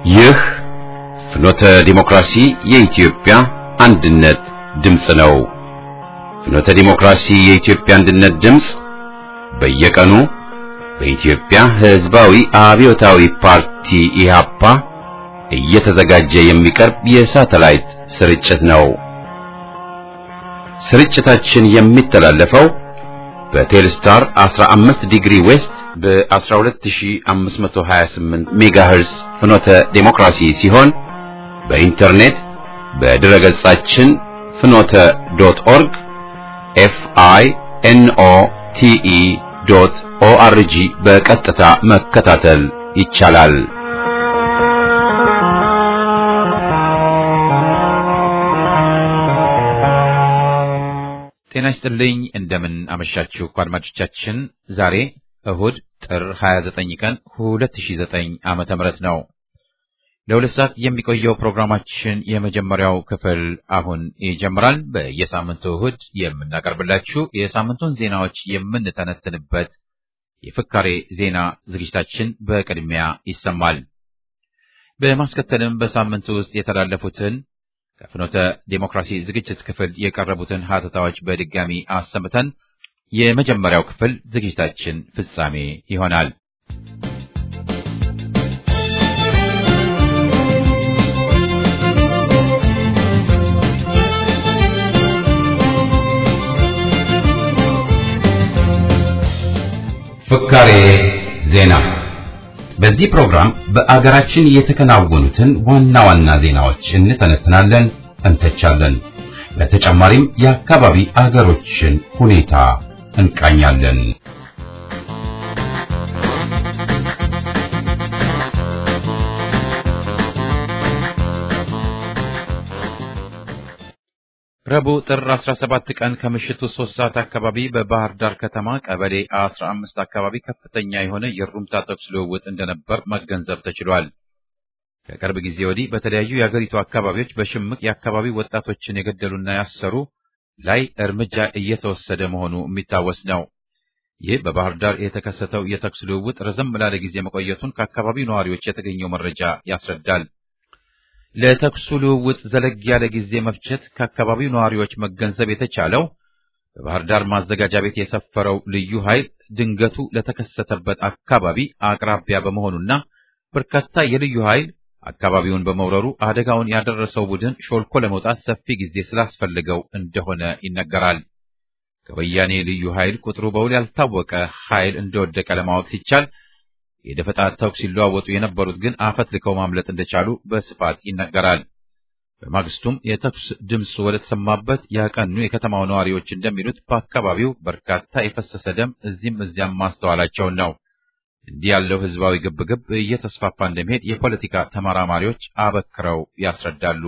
ይህ ፍኖተ ዲሞክራሲ የኢትዮጵያ አንድነት ድምፅ ነው። ፍኖተ ዲሞክራሲ የኢትዮጵያ አንድነት ድምፅ በየቀኑ በኢትዮጵያ ሕዝባዊ አብዮታዊ ፓርቲ ኢህአፓ እየተዘጋጀ የሚቀርብ የሳተላይት ስርጭት ነው። ስርጭታችን የሚተላለፈው በቴልስታር 15 ዲግሪ ዌስት በ12528 ሜጋሄርስ ፍኖተ ዴሞክራሲ ሲሆን በኢንተርኔት በድረ ገጻችን ፍኖተ ዶት ኦርግ ኤፍ አይ ኤን ኦ ቲ ኢ ዶት ኦ አር ጂ በቀጥታ መከታተል ይቻላል። ጤና ይስጥልኝ እንደምን አመሻችሁ አድማጮቻችን። ዛሬ እሁድ ጥር 29 ቀን 2009 ዓመተ ምህረት ነው። ለሁለት ሰዓት የሚቆየው ፕሮግራማችን የመጀመሪያው ክፍል አሁን ይጀምራል። በየሳምንቱ እሁድ የምናቀርብላችሁ የሳምንቱን ዜናዎች የምንተነትንበት የፍካሬ ዜና ዝግጅታችን በቅድሚያ ይሰማል። በማስከተልም በሳምንቱ ውስጥ የተላለፉትን ከፍኖተ ዴሞክራሲ ዝግጅት ክፍል የቀረቡትን ሀተታዎች በድጋሚ አሰምተን የመጀመሪያው ክፍል ዝግጅታችን ፍጻሜ ይሆናል። ፍካሬ ዜና። በዚህ ፕሮግራም በአገራችን የተከናወኑትን ዋና ዋና ዜናዎች እንተነትናለን፣ እንተቻለን። በተጨማሪም የአካባቢ አገሮችን ሁኔታ እንቃኛለን። ረቡዕ ጥር 17 ቀን ከምሽቱ 3 ሰዓት አካባቢ በባህር ዳር ከተማ ቀበሌ 15 አካባቢ ከፍተኛ የሆነ የሩምታ ተኩስ ልውውጥ እንደነበር መገንዘብ ተችሏል። ከቅርብ ጊዜ ወዲህ በተለያዩ የአገሪቱ አካባቢዎች በሽምቅ የአካባቢ ወጣቶችን የገደሉና ያሰሩ ላይ እርምጃ እየተወሰደ መሆኑ የሚታወስ ነው። ይህ በባህር ዳር የተከሰተው የተኩስ ልውውጥ ረዘም ላለ ጊዜ መቆየቱን ከአካባቢው ነዋሪዎች የተገኘው መረጃ ያስረዳል። ለተኩሱ ልውውጥ ዘለግ ያለ ጊዜ መፍጀት ከአካባቢው ነዋሪዎች መገንዘብ የተቻለው በባህር ዳር ማዘጋጃ ቤት የሰፈረው ልዩ ኃይል ድንገቱ ለተከሰተበት አካባቢ አቅራቢያ በመሆኑና በርካታ የልዩ ኃይል አካባቢውን በመውረሩ አደጋውን ያደረሰው ቡድን ሾልኮ ለመውጣት ሰፊ ጊዜ ስላስፈልገው እንደሆነ ይነገራል። ከወያኔ ልዩ ኃይል ቁጥሩ በውል ያልታወቀ ኃይል እንደወደቀ ለማወቅ ሲቻል የደፈጣ ተኩስ ሲለዋወጡ የነበሩት ግን አፈት ልከው ማምለጥ እንደቻሉ በስፋት ይነገራል። በማግስቱም የተኩስ ድምፅ ወደ ተሰማበት ያቀኑ የከተማው ነዋሪዎች እንደሚሉት በአካባቢው በርካታ የፈሰሰ ደም እዚህም እዚያም ማስተዋላቸውን ነው። እንዲህ ያለው ህዝባዊ ግብግብ እየተስፋፋ እንደሚሄድ የፖለቲካ ተመራማሪዎች አበክረው ያስረዳሉ።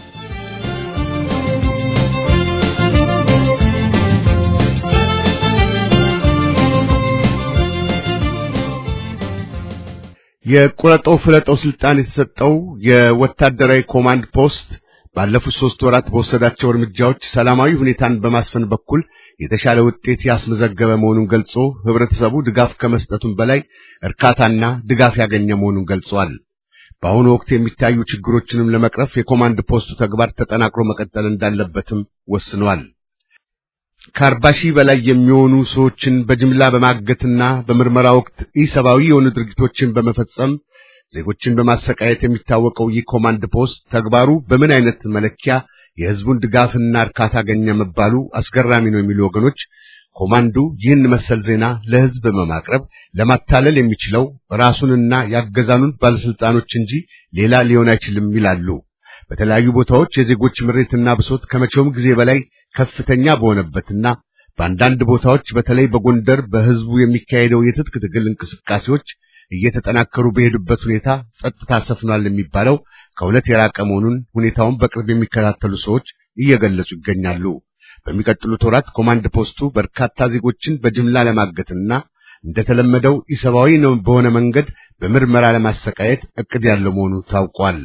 የቁረጠው ፍለጠው ስልጣን የተሰጠው የወታደራዊ ኮማንድ ፖስት ባለፉት ሶስት ወራት በወሰዳቸው እርምጃዎች ሰላማዊ ሁኔታን በማስፈን በኩል የተሻለ ውጤት ያስመዘገበ መሆኑን ገልጾ ህብረተሰቡ ድጋፍ ከመስጠቱም በላይ እርካታና ድጋፍ ያገኘ መሆኑን ገልጿል። በአሁኑ ወቅት የሚታዩ ችግሮችንም ለመቅረፍ የኮማንድ ፖስቱ ተግባር ተጠናክሮ መቀጠል እንዳለበትም ወስኗል። ከአርባ ሺህ በላይ የሚሆኑ ሰዎችን በጅምላ በማገትና በምርመራ ወቅት ኢሰብአዊ የሆኑ ድርጊቶችን በመፈጸም ዜጎችን በማሰቃየት የሚታወቀው ይህ ኮማንድ ፖስት ተግባሩ በምን አይነት መለኪያ የህዝቡን ድጋፍና እርካታ አገኘ መባሉ አስገራሚ ነው የሚሉ ወገኖች ኮማንዱ ይህን መሰል ዜና ለህዝብ በማቅረብ ለማታለል የሚችለው ራሱንና ያገዛኑን ባለስልጣኖች እንጂ ሌላ ሊሆን አይችልም ይላሉ። በተለያዩ ቦታዎች የዜጎች ምሬትና ብሶት ከመቼውም ጊዜ በላይ ከፍተኛ በሆነበትና በአንዳንድ ቦታዎች በተለይ በጎንደር በህዝቡ የሚካሄደው የትጥቅ ትግል እንቅስቃሴዎች እየተጠናከሩ በሄዱበት ሁኔታ ጸጥታ ሰፍኗል የሚባለው ከእውነት የራቀ መሆኑን ሁኔታውን በቅርብ የሚከታተሉ ሰዎች እየገለጹ ይገኛሉ። በሚቀጥሉት ወራት ኮማንድ ፖስቱ በርካታ ዜጎችን በጅምላ ለማገትና እንደተለመደው ኢሰብአዊ ነው በሆነ መንገድ በምርመራ ለማሰቃየት እቅድ ያለው መሆኑ ታውቋል።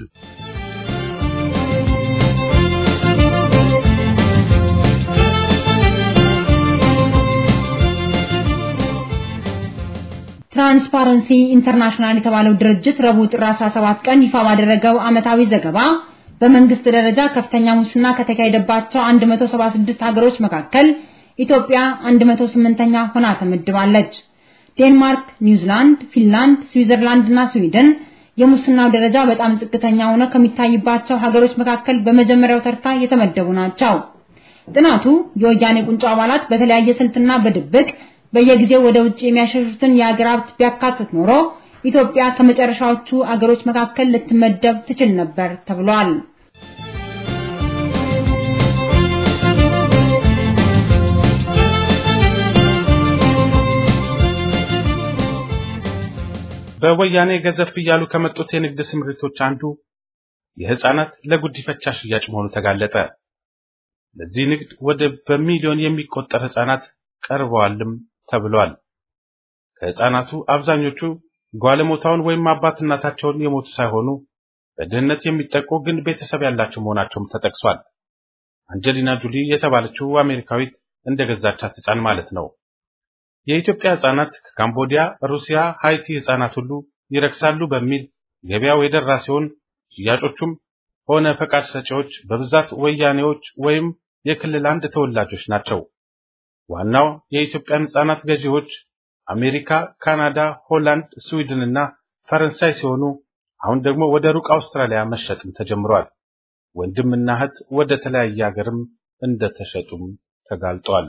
ትራንስፓረንሲ ኢንተርናሽናል የተባለው ድርጅት ረቡዕ ጥር 17 ቀን ይፋ ባደረገው ዓመታዊ ዘገባ በመንግስት ደረጃ ከፍተኛ ሙስና ከተካሄደባቸው 176 ሀገሮች መካከል ኢትዮጵያ 108ኛ ሆና ተመድባለች። ዴንማርክ፣ ኒውዚላንድ፣ ፊንላንድ፣ ስዊዘርላንድ እና ስዊድን የሙስናው ደረጃ በጣም ዝቅተኛ ሆኖ ከሚታይባቸው ሀገሮች መካከል በመጀመሪያው ተርታ የተመደቡ ናቸው። ጥናቱ የወያኔ ቁንጮ አባላት በተለያየ ስልትና በድብቅ በየጊዜው ወደ ውጭ የሚያሸሹትን የሀገር ሀብት ቢያካትት ኖሮ ኢትዮጵያ ከመጨረሻዎቹ አገሮች መካከል ልትመደብ ትችል ነበር ተብሏል። በወያኔ ገዘፍ እያሉ ከመጡት የንግድ ስምሪቶች አንዱ የህፃናት ለጉዲፈቻ ሽያጭ መሆኑ ተጋለጠ። ለዚህ ንግድ ወደ በሚሊዮን የሚቆጠር ህፃናት ቀርበዋልም ተብሏል። ከህፃናቱ አብዛኞቹ ጓለሞታውን ወይም አባት እናታቸውን የሞቱ ሳይሆኑ በድህነት የሚጠቁ ግን ቤተሰብ ያላቸው መሆናቸውም ተጠቅሷል። አንጀሊና ጁሊ የተባለችው አሜሪካዊት እንደገዛቻት ህፃን ማለት ነው። የኢትዮጵያ ህፃናት ከካምቦዲያ፣ ሩሲያ፣ ሃይቲ ህፃናት ሁሉ ይረክሳሉ በሚል ገበያው የደራ ሲሆን ሽያጮቹም ሆነ ፈቃድ ሰጪዎች በብዛት ወያኔዎች ወይም የክልል አንድ ተወላጆች ናቸው። ዋናው የኢትዮጵያን ህፃናት ገዢዎች አሜሪካ፣ ካናዳ፣ ሆላንድ፣ ስዊድን እና ፈረንሳይ ሲሆኑ አሁን ደግሞ ወደ ሩቅ አውስትራሊያ መሸጥም ተጀምሯል። ወንድምና እህት ወደ ተለያየ ሀገርም እንደተሸጡም ተጋልጧል።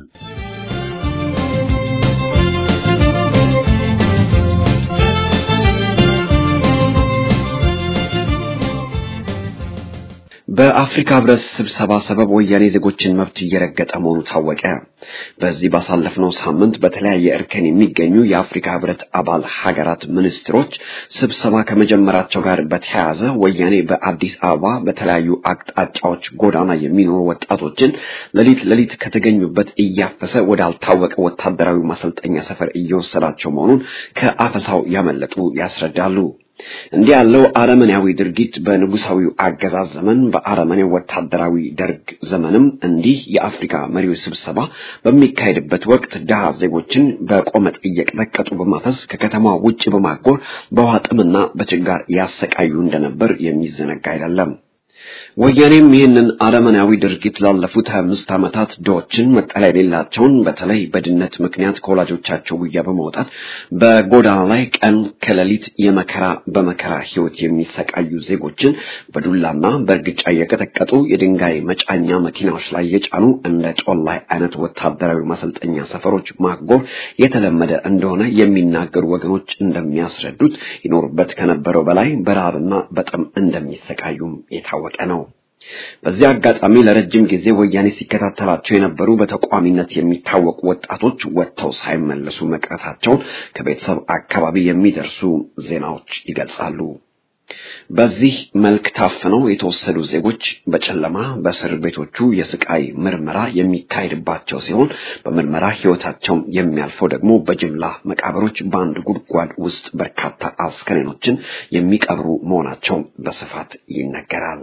በአፍሪካ ህብረት ስብሰባ ሰበብ ወያኔ ዜጎችን መብት እየረገጠ መሆኑ ታወቀ። በዚህ ባሳለፍነው ሳምንት በተለያየ እርከን የሚገኙ የአፍሪካ ህብረት አባል ሀገራት ሚኒስትሮች ስብሰባ ከመጀመራቸው ጋር በተያያዘ ወያኔ በአዲስ አበባ በተለያዩ አቅጣጫዎች ጎዳና የሚኖሩ ወጣቶችን ሌሊት ሌሊት ከተገኙበት እያፈሰ ወዳልታወቀ ወታደራዊ ማሰልጠኛ ሰፈር እየወሰዳቸው መሆኑን ከአፈሳው ያመለጡ ያስረዳሉ። እንዲህ ያለው አረመኔያዊ ድርጊት በንጉሳዊው አገዛዝ ዘመን በአረመኔው ወታደራዊ ደርግ ዘመንም እንዲህ የአፍሪካ መሪዎች ስብሰባ በሚካሄድበት ወቅት ድሃ ዜጎችን በቆመጥ እየቀጠቀጡ በማፈስ ከከተማ ውጭ በማጎር በውሃ ጥምና በችጋር ያሰቃዩ እንደነበር የሚዘነጋ አይደለም። ወያኔም ይህንን አረመናዊ ድርጊት ላለፉት 25 ዓመታት ድሆችን መጠለያ የሌላቸውን በተለይ በድህነት ምክንያት ከወላጆቻቸው ጉያ በመውጣት በጎዳና ላይ ቀን ከሌሊት የመከራ በመከራ ህይወት የሚሰቃዩ ዜጎችን በዱላና በእርግጫ እየቀጠቀጡ የድንጋይ መጫኛ መኪናዎች ላይ የጫኑ እንደ ጮላይ አይነት ወታደራዊ ማሰልጠኛ ሰፈሮች ማጎር የተለመደ እንደሆነ የሚናገሩ ወገኖች እንደሚያስረዱት ይኖሩበት ከነበረው በላይ በረሃብና በጥም እንደሚሰቃዩም የታወቀ ነው። በዚህ አጋጣሚ ለረጅም ጊዜ ወያኔ ሲከታተላቸው የነበሩ በተቋሚነት የሚታወቁ ወጣቶች ወጥተው ሳይመለሱ መቅረታቸውን ከቤተሰብ አካባቢ የሚደርሱ ዜናዎች ይገልጻሉ። በዚህ መልክ ታፍነው የተወሰዱ ዜጎች በጨለማ በእስር ቤቶቹ የስቃይ ምርመራ የሚካሄድባቸው ሲሆን በምርመራ ህይወታቸው የሚያልፈው ደግሞ በጅምላ መቃብሮች በአንድ ጉድጓድ ውስጥ በርካታ አስከሬኖችን የሚቀብሩ መሆናቸው በስፋት ይነገራል።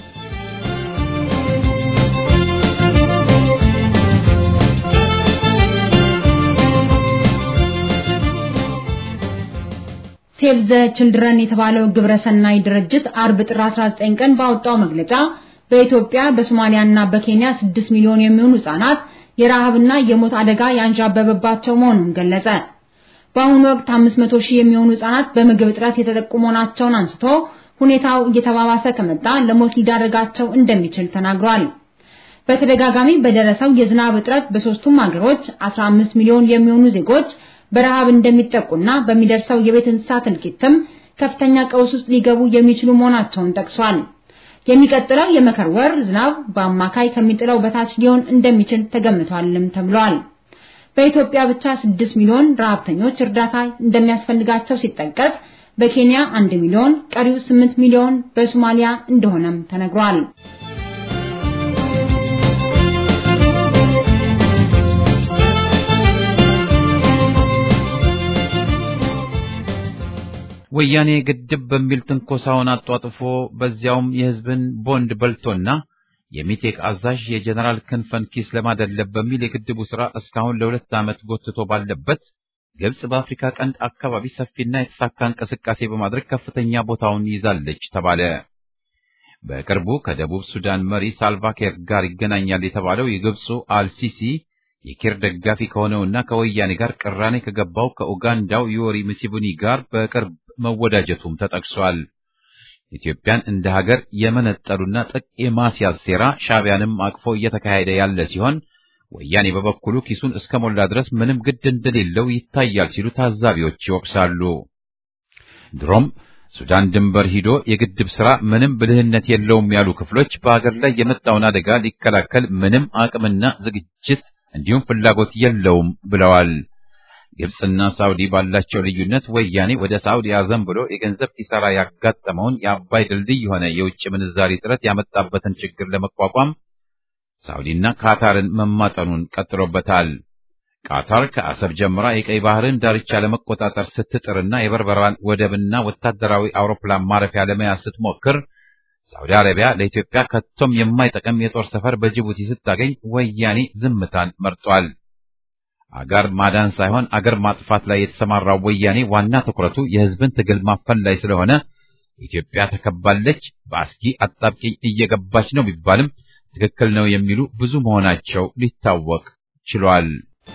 ሴቭ ዘ ችልድረን የተባለው ግብረሰናይ ድርጅት አርብ ጥር 19 ቀን ባወጣው መግለጫ በኢትዮጵያ በሶማሊያና በኬንያ 6 ሚሊዮን የሚሆኑ ህጻናት የረሃብና የሞት አደጋ ያንዣበበባቸው መሆኑን ገለጸ። በአሁኑ ወቅት 500 ሺህ የሚሆኑ ህጻናት በምግብ እጥረት የተጠቁ መሆናቸውን አንስቶ ሁኔታው እየተባባሰ ከመጣ ለሞት ሊዳረጋቸው እንደሚችል ተናግሯል። በተደጋጋሚ በደረሰው የዝናብ እጥረት በሶስቱም ሀገሮች 15 ሚሊዮን የሚሆኑ ዜጎች በረሃብ እንደሚጠቁና በሚደርሰው የቤት እንስሳት እልቂትም ከፍተኛ ቀውስ ውስጥ ሊገቡ የሚችሉ መሆናቸውን ጠቅሷል። የሚቀጥለው የመከር ወር ዝናብ በአማካይ ከሚጥለው በታች ሊሆን እንደሚችል ተገምቷልም ተብሏል። በኢትዮጵያ ብቻ 6 ሚሊዮን ረሃብተኞች እርዳታ እንደሚያስፈልጋቸው ሲጠቀስ በኬንያ 1 ሚሊዮን፣ ቀሪው 8 ሚሊዮን በሶማሊያ እንደሆነም ተነግሯል። ወያኔ ግድብ በሚል ትንኮሳውን አጧጥፎ በዚያውም የህዝብን ቦንድ በልቶና የሚቴክ አዛዥ የጀነራል ክንፈን ኪስ ለማደለብ በሚል የግድቡ ስራ እስካሁን ለሁለት ዓመት ጎትቶ ባለበት ግብጽ በአፍሪካ ቀንድ አካባቢ ሰፊና የተሳካ እንቅስቃሴ በማድረግ ከፍተኛ ቦታውን ይዛለች ተባለ። በቅርቡ ከደቡብ ሱዳን መሪ ሳልቫኪር ጋር ይገናኛል የተባለው የግብፁ አልሲሲ የኪር ደጋፊ ከሆነውና ከወያኔ ጋር ቅራኔ ከገባው ከኡጋንዳው ዮዌሪ ሙሴቬኒ ጋር በቅርብ መወዳጀቱም ተጠቅሷል። ኢትዮጵያን እንደ ሀገር የመነጠሉና ጥቅ የማስያዝ ሴራ ሻዕቢያንም አቅፎ እየተካሄደ ያለ ሲሆን ወያኔ በበኩሉ ኪሱን እስከ ሞላ ድረስ ምንም ግድ እንደሌለው ይታያል ሲሉ ታዛቢዎች ይወቅሳሉ። ድሮም ሱዳን ድንበር ሂዶ የግድብ ሥራ ምንም ብልህነት የለውም ያሉ ክፍሎች በአገር ላይ የመጣውን አደጋ ሊከላከል ምንም አቅምና ዝግጅት እንዲሁም ፍላጎት የለውም ብለዋል። ግብፅና ሳውዲ ባላቸው ልዩነት ወያኔ ወደ ሳውዲ አዘን ብሎ የገንዘብ ኪሳራ ያጋጠመውን የአባይ ድልድይ የሆነ የውጭ ምንዛሪ ጥረት ያመጣበትን ችግር ለመቋቋም ሳውዲና ካታርን መማጠኑን ቀጥሎበታል። ቃታር ከአሰብ ጀምራ የቀይ ባህርን ዳርቻ ለመቆጣጠር ስትጥርና የበርበራን ወደብና ወታደራዊ አውሮፕላን ማረፊያ ለመያዝ ስትሞክር ሳውዲ አረቢያ ለኢትዮጵያ ከቶም የማይጠቅም የጦር ሰፈር በጅቡቲ ስታገኝ ወያኔ ዝምታን መርጧል። አገር ማዳን ሳይሆን አገር ማጥፋት ላይ የተሰማራው ወያኔ ዋና ትኩረቱ የሕዝብን ትግል ማፈን ላይ ስለሆነ ኢትዮጵያ ተከባለች፣ በአስጊ አጣብቂኝ እየገባች ነው ቢባልም ትክክል ነው የሚሉ ብዙ መሆናቸው ሊታወቅ ችሏል።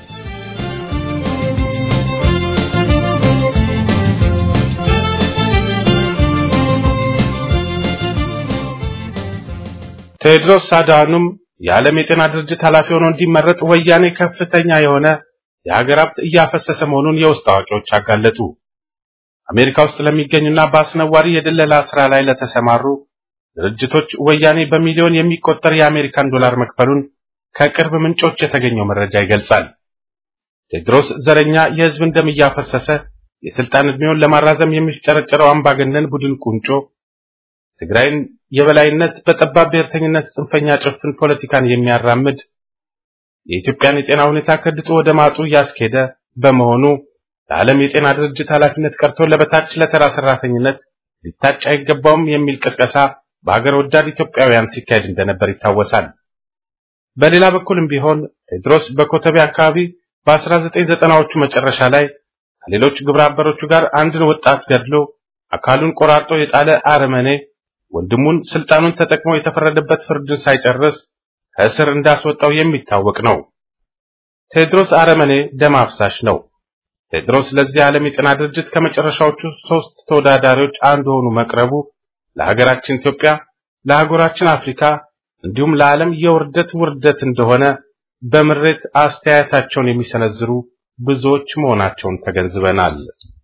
ቴድሮስ አድሃኖም የዓለም የጤና ድርጅት ኃላፊ ሆኖ እንዲመረጥ ወያኔ ከፍተኛ የሆነ የሀገር ሀብት እያፈሰሰ መሆኑን የውስጥ አዋቂዎች አጋለጡ። አሜሪካ ውስጥ ለሚገኙና በአስነዋሪ የድለላ ስራ ላይ ለተሰማሩ ድርጅቶች ወያኔ በሚሊዮን የሚቆጠር የአሜሪካን ዶላር መክፈሉን ከቅርብ ምንጮች የተገኘው መረጃ ይገልጻል። ቴድሮስ ዘረኛ የህዝብን ደም እያፈሰሰ የስልጣን ዕድሜውን ለማራዘም የሚፍጨረጨረው አምባገነን ቡድን ቁንጮ ትግራይን የበላይነት በጠባብ ብሔርተኝነት ጽንፈኛ ጭፍን ፖለቲካን የሚያራምድ የኢትዮጵያን የጤና ሁኔታ ከድጡ ወደ ማጡ እያስኬደ በመሆኑ ለዓለም የጤና ድርጅት ኃላፊነት ቀርቶ ለበታች ለተራ ሰራተኝነት ሊታጭ አይገባውም የሚል ቅስቀሳ በሀገር ወዳድ ኢትዮጵያውያን ሲካሄድ እንደነበር ይታወሳል። በሌላ በኩልም ቢሆን ቴድሮስ በኮተቤ አካባቢ በ1990ዎቹ መጨረሻ ላይ ከሌሎች ግብረ አበሮቹ ጋር አንድን ወጣት ገድሎ አካሉን ቆራርጦ የጣለ አረመኔ ወንድሙን ስልጣኑን ተጠቅሞ የተፈረደበት ፍርድን ሳይጨርስ ከእስር እንዳስወጣው የሚታወቅ ነው። ቴድሮስ አረመኔ ደም አፍሳሽ ነው። ቴድሮስ ለዚህ ዓለም የጤና ድርጅት ከመጨረሻዎቹ ሶስት ተወዳዳሪዎች አንዱ ሆኖ መቅረቡ ለሀገራችን ኢትዮጵያ፣ ለአህጉራችን አፍሪካ እንዲሁም ለዓለም የውርደት ውርደት እንደሆነ በምሬት አስተያየታቸውን የሚሰነዝሩ ብዙዎች መሆናቸውን ተገንዝበናል።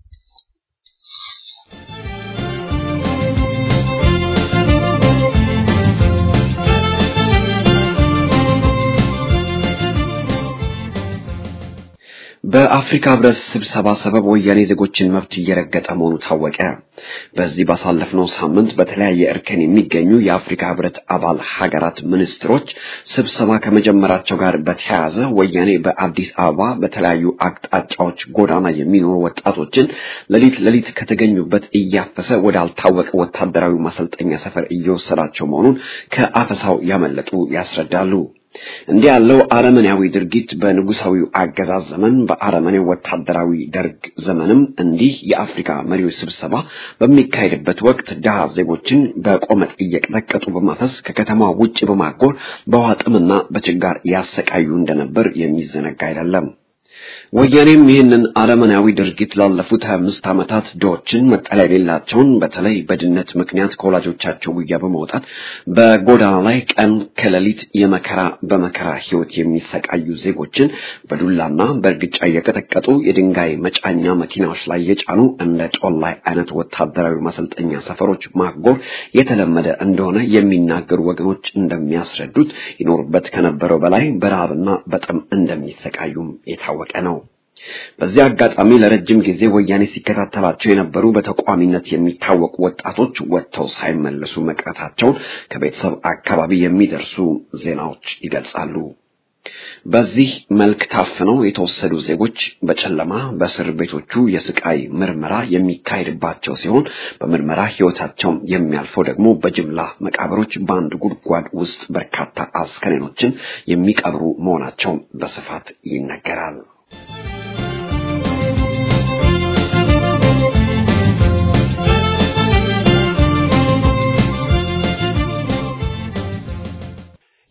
በአፍሪካ ህብረት ስብሰባ ሰበብ ወያኔ ዜጎችን መብት እየረገጠ መሆኑ ታወቀ። በዚህ ባሳለፍነው ሳምንት በተለያየ እርከን የሚገኙ የአፍሪካ ህብረት አባል ሀገራት ሚኒስትሮች ስብሰባ ከመጀመራቸው ጋር በተያያዘ ወያኔ በአዲስ አበባ በተለያዩ አቅጣጫዎች ጎዳና የሚኖሩ ወጣቶችን ሌሊት ሌሊት ከተገኙበት እያፈሰ ወዳልታወቀ ወታደራዊ ማሰልጠኛ ሰፈር እየወሰዳቸው መሆኑን ከአፈሳው ያመለጡ ያስረዳሉ። እንዲህ ያለው አረመኔያዊ ድርጊት በንጉሳዊው አገዛዝ ዘመን በአረመኔው ወታደራዊ ደርግ ዘመንም እንዲህ የአፍሪካ መሪዎች ስብሰባ በሚካሄድበት ወቅት ድሃ ዜጎችን በቆመጥ እየቀጠቀጡ በማፈስ ከከተማ ውጭ በማጎር በውሃ ጥምና በችጋር ያሰቃዩ እንደነበር የሚዘነጋ አይደለም። ወያኔም ይህንን አረመናዊ ድርጊት ላለፉት 25 ዓመታት ድሆችን መጠለያ የሌላቸውን በተለይ በድህነት ምክንያት ከወላጆቻቸው ጉያ በመውጣት በጎዳና ላይ ቀን ከሌሊት የመከራ በመከራ ህይወት የሚሰቃዩ ዜጎችን በዱላና በእርግጫ እየቀጠቀጡ የድንጋይ መጫኛ መኪናዎች ላይ የጫኑ እንደ ጦላይ አይነት ወታደራዊ ማሰልጠኛ ሰፈሮች ማጎር የተለመደ እንደሆነ የሚናገሩ ወገኖች እንደሚያስረዱት ይኖሩበት ከነበረው በላይ በረሃብና በጥም እንደሚሰቃዩም የታወቀ ነው። በዚህ አጋጣሚ ለረጅም ጊዜ ወያኔ ሲከታተላቸው የነበሩ በተቋሚነት የሚታወቁ ወጣቶች ወጥተው ሳይመለሱ መቅረታቸውን ከቤተሰብ አካባቢ የሚደርሱ ዜናዎች ይገልጻሉ። በዚህ መልክ ታፍነው የተወሰዱ ዜጎች በጨለማ በእስር ቤቶቹ የስቃይ ምርመራ የሚካሄድባቸው ሲሆን በምርመራ ህይወታቸው የሚያልፈው ደግሞ በጅምላ መቃብሮች በአንድ ጉድጓድ ውስጥ በርካታ አስከሬኖችን የሚቀብሩ መሆናቸው በስፋት ይነገራል።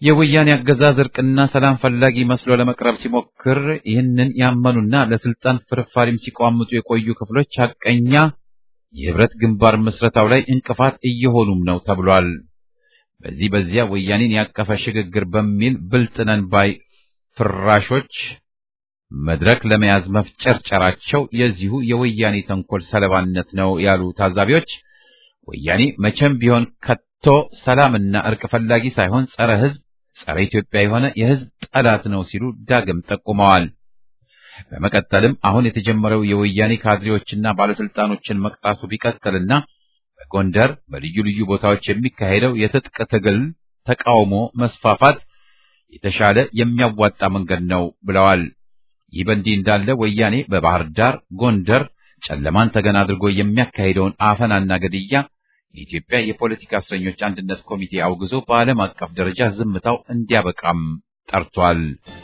የወያኔ አገዛዝ እርቅና ሰላም ፈላጊ መስሎ ለመቅረብ ሲሞክር ይህንን ያመኑና ለስልጣን ፍርፋሪም ሲቋምጡ የቆዩ ክፍሎች ሐቀኛ የህብረት ግንባር ምስረታው ላይ እንቅፋት እየሆኑም ነው ተብሏል። በዚህ በዚያ ወያኔን ያቀፈ ሽግግር በሚል ብልጥነን ባይ ፍራሾች መድረክ ለመያዝ መፍጨርጨራቸው የዚሁ የወያኔ ተንኮል ሰለባነት ነው ያሉ ታዛቢዎች ወያኔ መቼም ቢሆን ከቶ ሰላምና እርቅ ፈላጊ ሳይሆን ጸረ ህዝብ፣ ጸረ ኢትዮጵያ የሆነ የህዝብ ጠላት ነው ሲሉ ዳግም ጠቁመዋል። በመቀጠልም አሁን የተጀመረው የወያኔ ካድሬዎችና ባለስልጣኖችን መቅጣቱ ቢቀጥልና በጎንደር በልዩ ልዩ ቦታዎች የሚካሄደው የትጥቅ ትግል ተቃውሞ መስፋፋት የተሻለ የሚያዋጣ መንገድ ነው ብለዋል። ይህ በእንዲህ እንዳለ ወያኔ በባህር ዳር፣ ጎንደር ጨለማን ተገን አድርጎ የሚያካሂደውን አፈናና ግድያ የኢትዮጵያ የፖለቲካ እስረኞች አንድነት ኮሚቴ አውግዞ በዓለም አቀፍ ደረጃ ዝምታው እንዲያበቃም ጠርቷል።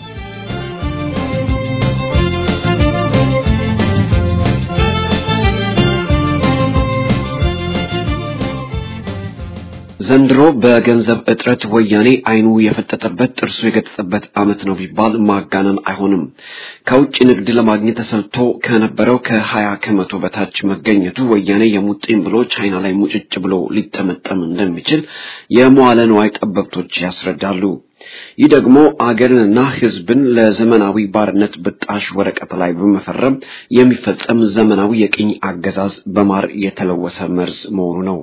ዘንድሮ በገንዘብ እጥረት ወያኔ አይኑ የፈጠጠበት ጥርሱ የገጠጠበት ዓመት ነው ቢባል ማጋነን አይሆንም። ከውጭ ንግድ ለማግኘት ተሰልቶ ከነበረው ከሀያ ከመቶ በታች መገኘቱ ወያኔ የሙጥኝ ብሎ ቻይና ላይ ሙጭጭ ብሎ ሊጠመጠም እንደሚችል የመዋለ ንዋይ ጠበብቶች ያስረዳሉ። ይህ ደግሞ አገርንና ሕዝብን ለዘመናዊ ባርነት ብጣሽ ወረቀት ላይ በመፈረም የሚፈጸም ዘመናዊ የቅኝ አገዛዝ በማር የተለወሰ መርዝ መሆኑ ነው።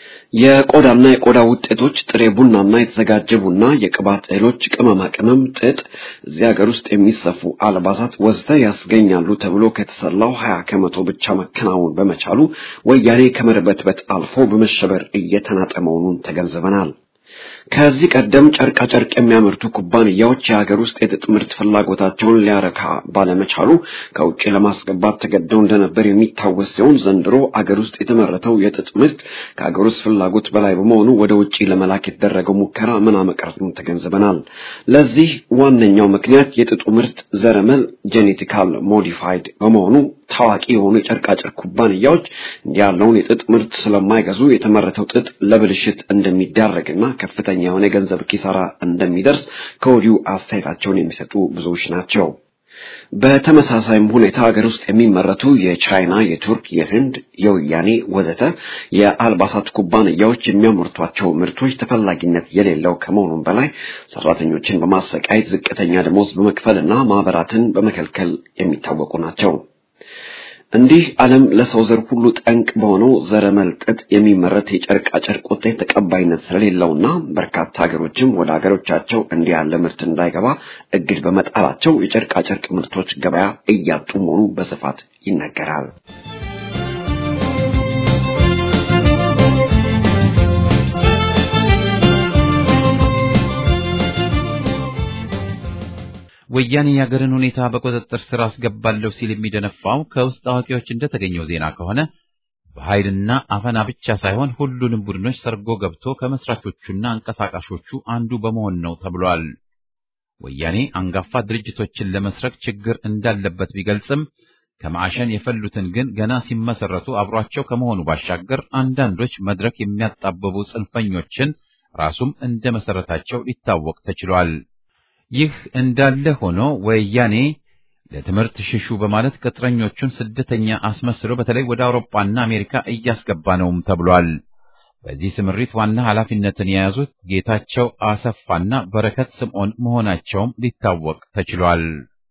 የቆዳና የቆዳ ውጤቶች ጥሬ ቡናና የተዘጋጀ ቡና፣ የቅባት እህሎች፣ ቅመማ ቅመም፣ ጥጥ፣ እዚህ ሀገር ውስጥ የሚሰፉ አልባሳት ወዘተ ያስገኛሉ ተብሎ ከተሰላው ሀያ ከመቶ ብቻ መከናወን በመቻሉ ወያኔ ከመርበትበት አልፎ በመሸበር እየተናጠ መሆኑን ተገንዝበናል። ከዚህ ቀደም ጨርቃ ጨርቅ የሚያመርቱ ኩባንያዎች የሀገር ውስጥ የጥጥ ምርት ፍላጎታቸውን ሊያረካ ባለመቻሉ ከውጭ ለማስገባት ተገደው እንደነበር የሚታወስ ሲሆን ዘንድሮ አገር ውስጥ የተመረተው የጥጥ ምርት ከሀገር ውስጥ ፍላጎት በላይ በመሆኑ ወደ ውጭ ለመላክ የተደረገው ሙከራ ምና መቅረቱን ተገንዝበናል። ለዚህ ዋነኛው ምክንያት የጥጡ ምርት ዘረመል ጄኔቲካል ሞዲፋይድ በመሆኑ ታዋቂ የሆኑ የጨርቃጨርቅ ኩባንያዎች እንዲህ ያለውን የጥጥ ምርት ስለማይገዙ የተመረተው ጥጥ ለብልሽት እንደሚዳረግና ከፍተኛ የሆነ የገንዘብ ኪሳራ እንደሚደርስ ከወዲሁ አስተያየታቸውን የሚሰጡ ብዙዎች ናቸው። በተመሳሳይም ሁኔታ ሀገር ውስጥ የሚመረቱ የቻይና፣ የቱርክ፣ የህንድ፣ የወያኔ ወዘተ የአልባሳት ኩባንያዎች የሚያመርቷቸው ምርቶች ተፈላጊነት የሌለው ከመሆኑም በላይ ሰራተኞችን በማሰቃየት ዝቅተኛ ደሞዝ በመክፈልና ማህበራትን በመከልከል የሚታወቁ ናቸው። እንዲህ ዓለም ለሰው ዘር ሁሉ ጠንቅ በሆነው ዘረመል ጥጥ የሚመረት የጨርቃ ጨርቅ ውጤት ተቀባይነት ስለሌለውና በርካታ ሀገሮችም ወደ ሀገሮቻቸው እንዲህ ያለ ምርት እንዳይገባ እግድ በመጣላቸው የጨርቃ ጨርቅ ምርቶች ገበያ እያጡ መሆኑ በስፋት ይነገራል። ወያኔ የሀገርን ሁኔታ በቁጥጥር ስር አስገባለሁ ሲል የሚደነፋው ከውስጥ አዋቂዎች እንደተገኘው ዜና ከሆነ በኃይልና አፈና ብቻ ሳይሆን ሁሉንም ቡድኖች ሰርጎ ገብቶ ከመስራቾቹና አንቀሳቃሾቹ አንዱ በመሆን ነው ተብሏል። ወያኔ አንጋፋ ድርጅቶችን ለመስረቅ ችግር እንዳለበት ቢገልጽም ከማዕሸን የፈሉትን ግን ገና ሲመሰረቱ አብሯቸው ከመሆኑ ባሻገር አንዳንዶች መድረክ የሚያጣበቡ ጽንፈኞችን ራሱም እንደ መሰረታቸው ሊታወቅ ተችሏል። ይህ እንዳለ ሆኖ ወያኔ ለትምህርት ሽሹ በማለት ቅጥረኞቹን ስደተኛ አስመስሎ በተለይ ወደ አውሮፓና አሜሪካ እያስገባ ነውም ተብሏል። በዚህ ስምሪት ዋና ኃላፊነትን የያዙት ጌታቸው አሰፋና በረከት ስምዖን መሆናቸውም ሊታወቅ ተችሏል።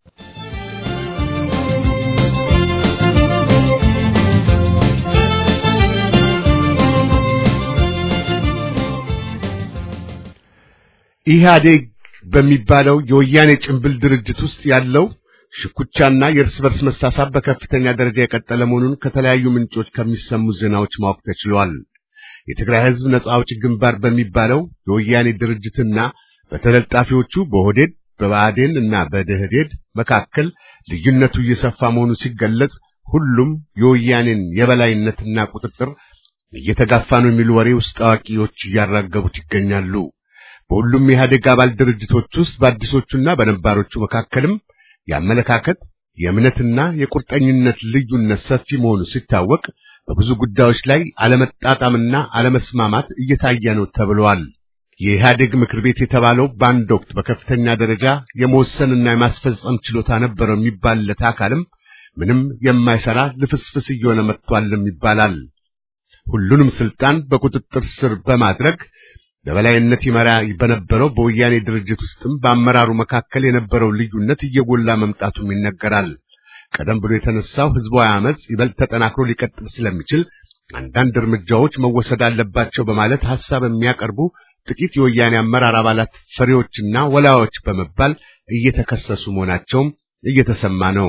ኢህአዴግ በሚባለው የወያኔ ጭንብል ድርጅት ውስጥ ያለው ሽኩቻና የእርስ በርስ መሳሳብ በከፍተኛ ደረጃ የቀጠለ መሆኑን ከተለያዩ ምንጮች ከሚሰሙ ዜናዎች ማወቅ ተችሏል። የትግራይ ሕዝብ ነጻ አውጪ ግንባር በሚባለው የወያኔ ድርጅትና በተለጣፊዎቹ በኦህዴድ በብአዴን እና በደህዴድ መካከል ልዩነቱ እየሰፋ መሆኑ ሲገለጽ ሁሉም የወያኔን የበላይነትና ቁጥጥር እየተጋፋ ነው የሚሉ ወሬ ውስጥ አዋቂዎች እያራገቡት ይገኛሉ። በሁሉም የኢህአዴግ አባል ድርጅቶች ውስጥ በአዲሶቹና በነባሮቹ መካከልም የአመለካከት የእምነትና የቁርጠኝነት ልዩነት ሰፊ መሆኑ ሲታወቅ በብዙ ጉዳዮች ላይ አለመጣጣምና አለመስማማት እየታየ ነው ተብሏል። የኢህአዴግ ምክር ቤት የተባለው በአንድ ወቅት በከፍተኛ ደረጃ የመወሰንና የማስፈጸም ችሎታ ነበረው የሚባልለት አካልም ምንም የማይሰራ ልፍስፍስ እየሆነ መጥቷልም ይባላል። ሁሉንም ስልጣን በቁጥጥር ስር በማድረግ በበላይነት ይመራ በነበረው በወያኔ ድርጅት ውስጥም በአመራሩ መካከል የነበረው ልዩነት እየጎላ መምጣቱም ይነገራል። ቀደም ብሎ የተነሳው ህዝባዊ አመጽ ይበልጥ ተጠናክሮ ሊቀጥል ስለሚችል አንዳንድ እርምጃዎች መወሰድ አለባቸው በማለት ሐሳብ የሚያቀርቡ ጥቂት የወያኔ አመራር አባላት ፈሪዎችና ወላዮች በመባል እየተከሰሱ መሆናቸውም እየተሰማ ነው።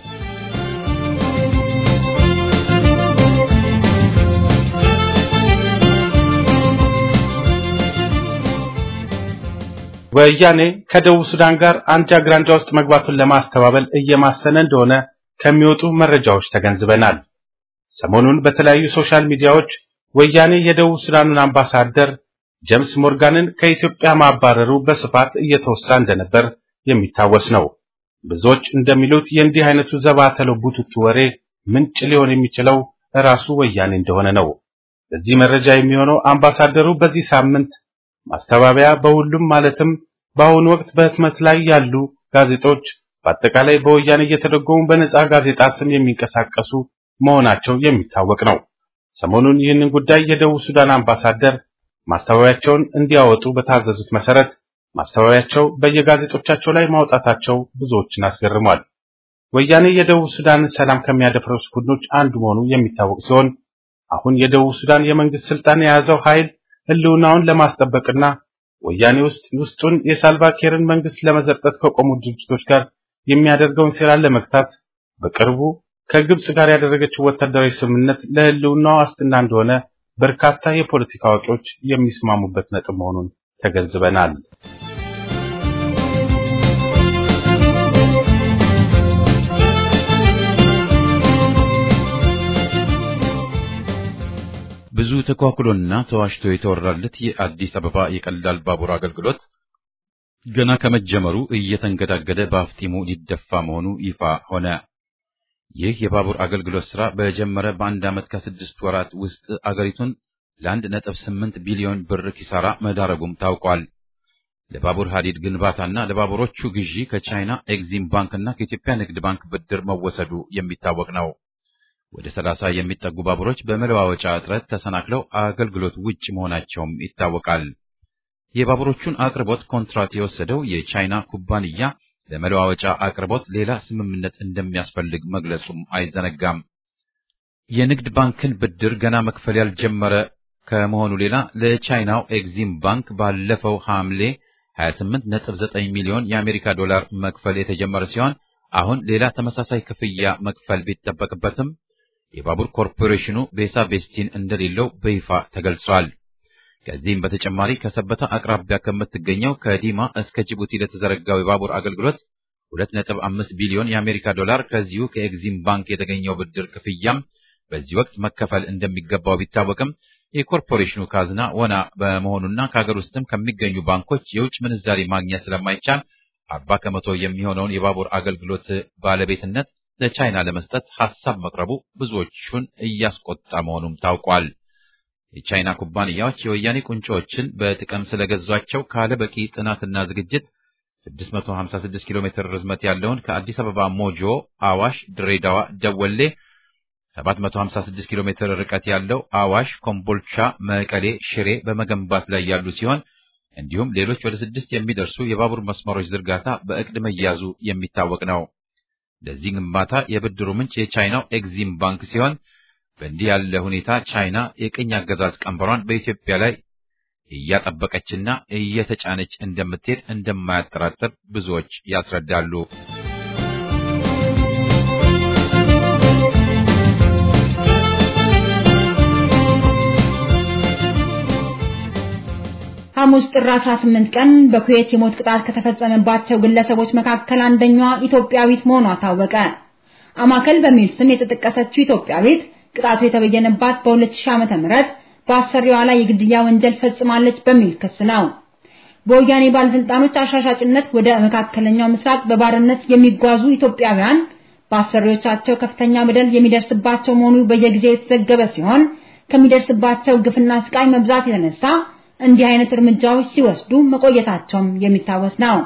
ወያኔ ከደቡብ ሱዳን ጋር አንጃ ግራንጃ ውስጥ መግባቱን ለማስተባበል እየማሰነ እንደሆነ ከሚወጡ መረጃዎች ተገንዝበናል። ሰሞኑን በተለያዩ ሶሻል ሚዲያዎች ወያኔ የደቡብ ሱዳኑን አምባሳደር ጀምስ ሞርጋንን ከኢትዮጵያ ማባረሩ በስፋት እየተወሳ እንደነበር የሚታወስ ነው። ብዙዎች እንደሚሉት የእንዲህ አይነቱ ዘባተለው ቡትቱ ወሬ ምንጭ ሊሆን የሚችለው ራሱ ወያኔ እንደሆነ ነው። ለዚህ መረጃ የሚሆነው አምባሳደሩ በዚህ ሳምንት ማስተባበያ በሁሉም ማለትም በአሁኑ ወቅት በህትመት ላይ ያሉ ጋዜጦች በአጠቃላይ በወያኔ እየተደጎሙ በነጻ ጋዜጣ ስም የሚንቀሳቀሱ መሆናቸው የሚታወቅ ነው። ሰሞኑን ይህንን ጉዳይ የደቡብ ሱዳን አምባሳደር ማስተባበያቸውን እንዲያወጡ በታዘዙት መሰረት ማስተባበያቸው በየጋዜጦቻቸው ላይ ማውጣታቸው ብዙዎችን አስገርሟል። ወያኔ የደቡብ ሱዳንን ሰላም ከሚያደፍረሱ ቡድኖች አንዱ መሆኑ የሚታወቅ ሲሆን አሁን የደቡብ ሱዳን የመንግስት ስልጣን የያዘው ኃይል ህልውናውን ለማስጠበቅና ወያኔ ውስጥ ውስጡን የሳልቫኪርን መንግስት ለመዘርጠት ከቆሙ ድርጅቶች ጋር የሚያደርገውን ሴራ ለመግታት በቅርቡ ከግብጽ ጋር ያደረገችው ወታደራዊ ስምምነት ለህልውናው ዋስትና እንደሆነ በርካታ የፖለቲካ አዋቂዎች የሚስማሙበት ነጥብ መሆኑን ተገንዝበናል። ብዙ ተኳኩሎና ተዋሽቶ የተወራለት የአዲስ አበባ የቀላል ባቡር አገልግሎት ገና ከመጀመሩ እየተንገዳገደ በአፍጢሙ ሊደፋ መሆኑ ይፋ ሆነ። ይህ የባቡር አገልግሎት ሥራ በጀመረ በአንድ ዓመት ከስድስት ወራት ውስጥ አገሪቱን ለአንድ ነጥብ ስምንት ቢሊዮን ብር ኪሳራ መዳረጉም ታውቋል። ለባቡር ሐዲድ ግንባታና ለባቡሮቹ ግዢ ከቻይና ኤግዚም ባንክና ከኢትዮጵያ ንግድ ባንክ ብድር መወሰዱ የሚታወቅ ነው። ወደ ሰላሳ የሚጠጉ ባቡሮች በመለዋወጫ እጥረት ተሰናክለው አገልግሎት ውጭ መሆናቸውም ይታወቃል። የባቡሮቹን አቅርቦት ኮንትራት የወሰደው የቻይና ኩባንያ ለመለዋወጫ አቅርቦት ሌላ ስምምነት እንደሚያስፈልግ መግለጹም አይዘነጋም። የንግድ ባንክን ብድር ገና መክፈል ያልጀመረ ከመሆኑ ሌላ ለቻይናው ኤግዚም ባንክ ባለፈው ሐምሌ 28.9 ሚሊዮን የአሜሪካ ዶላር መክፈል የተጀመረ ሲሆን አሁን ሌላ ተመሳሳይ ክፍያ መክፈል ቢጠበቅበትም የባቡር ኮርፖሬሽኑ ቤሳ ቤስቲን እንደሌለው በይፋ ተገልጿል። ከዚህም በተጨማሪ ከሰበታ አቅራቢያ ከምትገኘው ከዲማ እስከ ጅቡቲ ለተዘረጋው የባቡር አገልግሎት 2.5 ቢሊዮን የአሜሪካ ዶላር ከዚሁ ከኤግዚም ባንክ የተገኘው ብድር ክፍያም በዚህ ወቅት መከፈል እንደሚገባው ቢታወቅም የኮርፖሬሽኑ ካዝና ወና በመሆኑና ከሀገር ውስጥም ከሚገኙ ባንኮች የውጭ ምንዛሪ ማግኘት ስለማይቻል አርባ ከመቶ የሚሆነውን የባቡር አገልግሎት ባለቤትነት ለቻይና ለመስጠት ሐሳብ መቅረቡ ብዙዎቹን እያስቆጣ መሆኑም ታውቋል። የቻይና ኩባንያዎች የወያኔ ቁንጮዎችን በጥቅም ስለገዟቸው ካለ በቂ ጥናትና ዝግጅት 656 ኪሎ ሜትር ርዝመት ያለውን ከአዲስ አበባ ሞጆ፣ አዋሽ፣ ድሬዳዋ፣ ደወሌ 756 ኪሎ ሜትር ርቀት ያለው አዋሽ፣ ኮምቦልቻ፣ መቀሌ፣ ሽሬ በመገንባት ላይ ያሉ ሲሆን እንዲሁም ሌሎች ወደ ስድስት የሚደርሱ የባቡር መስመሮች ዝርጋታ በእቅድ መያዙ የሚታወቅ ነው። ለዚህ ግንባታ የብድሩ ምንጭ የቻይናው ኤግዚም ባንክ ሲሆን በእንዲህ ያለ ሁኔታ ቻይና የቅኝ አገዛዝ ቀንበሯን በኢትዮጵያ ላይ እያጠበቀችና እየተጫነች እንደምትሄድ እንደማያጠራጥር ብዙዎች ያስረዳሉ። ሐሙስ ጥር 18 ቀን በኩዌት የሞት ቅጣት ከተፈጸመባቸው ግለሰቦች መካከል አንደኛዋ ኢትዮጵያዊት መሆኗ ታወቀ። አማከል በሚል ስም የተጠቀሰችው ኢትዮጵያዊት ቅጣቱ የተበየነባት በ2000 ዓመተ ምህረት በአሰሪዋ ላይ የግድያ ወንጀል ፈጽማለች በሚል ክስ ነው። በወያኔ ባለስልጣኖች አሻሻጭነት ወደ መካከለኛው ምስራቅ በባርነት የሚጓዙ ኢትዮጵያውያን በአሰሪዎቻቸው ከፍተኛ በደል የሚደርስባቸው መሆኑ በየጊዜው የተዘገበ ሲሆን ከሚደርስባቸው ግፍና ስቃይ መብዛት የተነሳ እንዲህ አይነት እርምጃዎች ሲወስዱ መቆየታቸውም የሚታወስ ነው።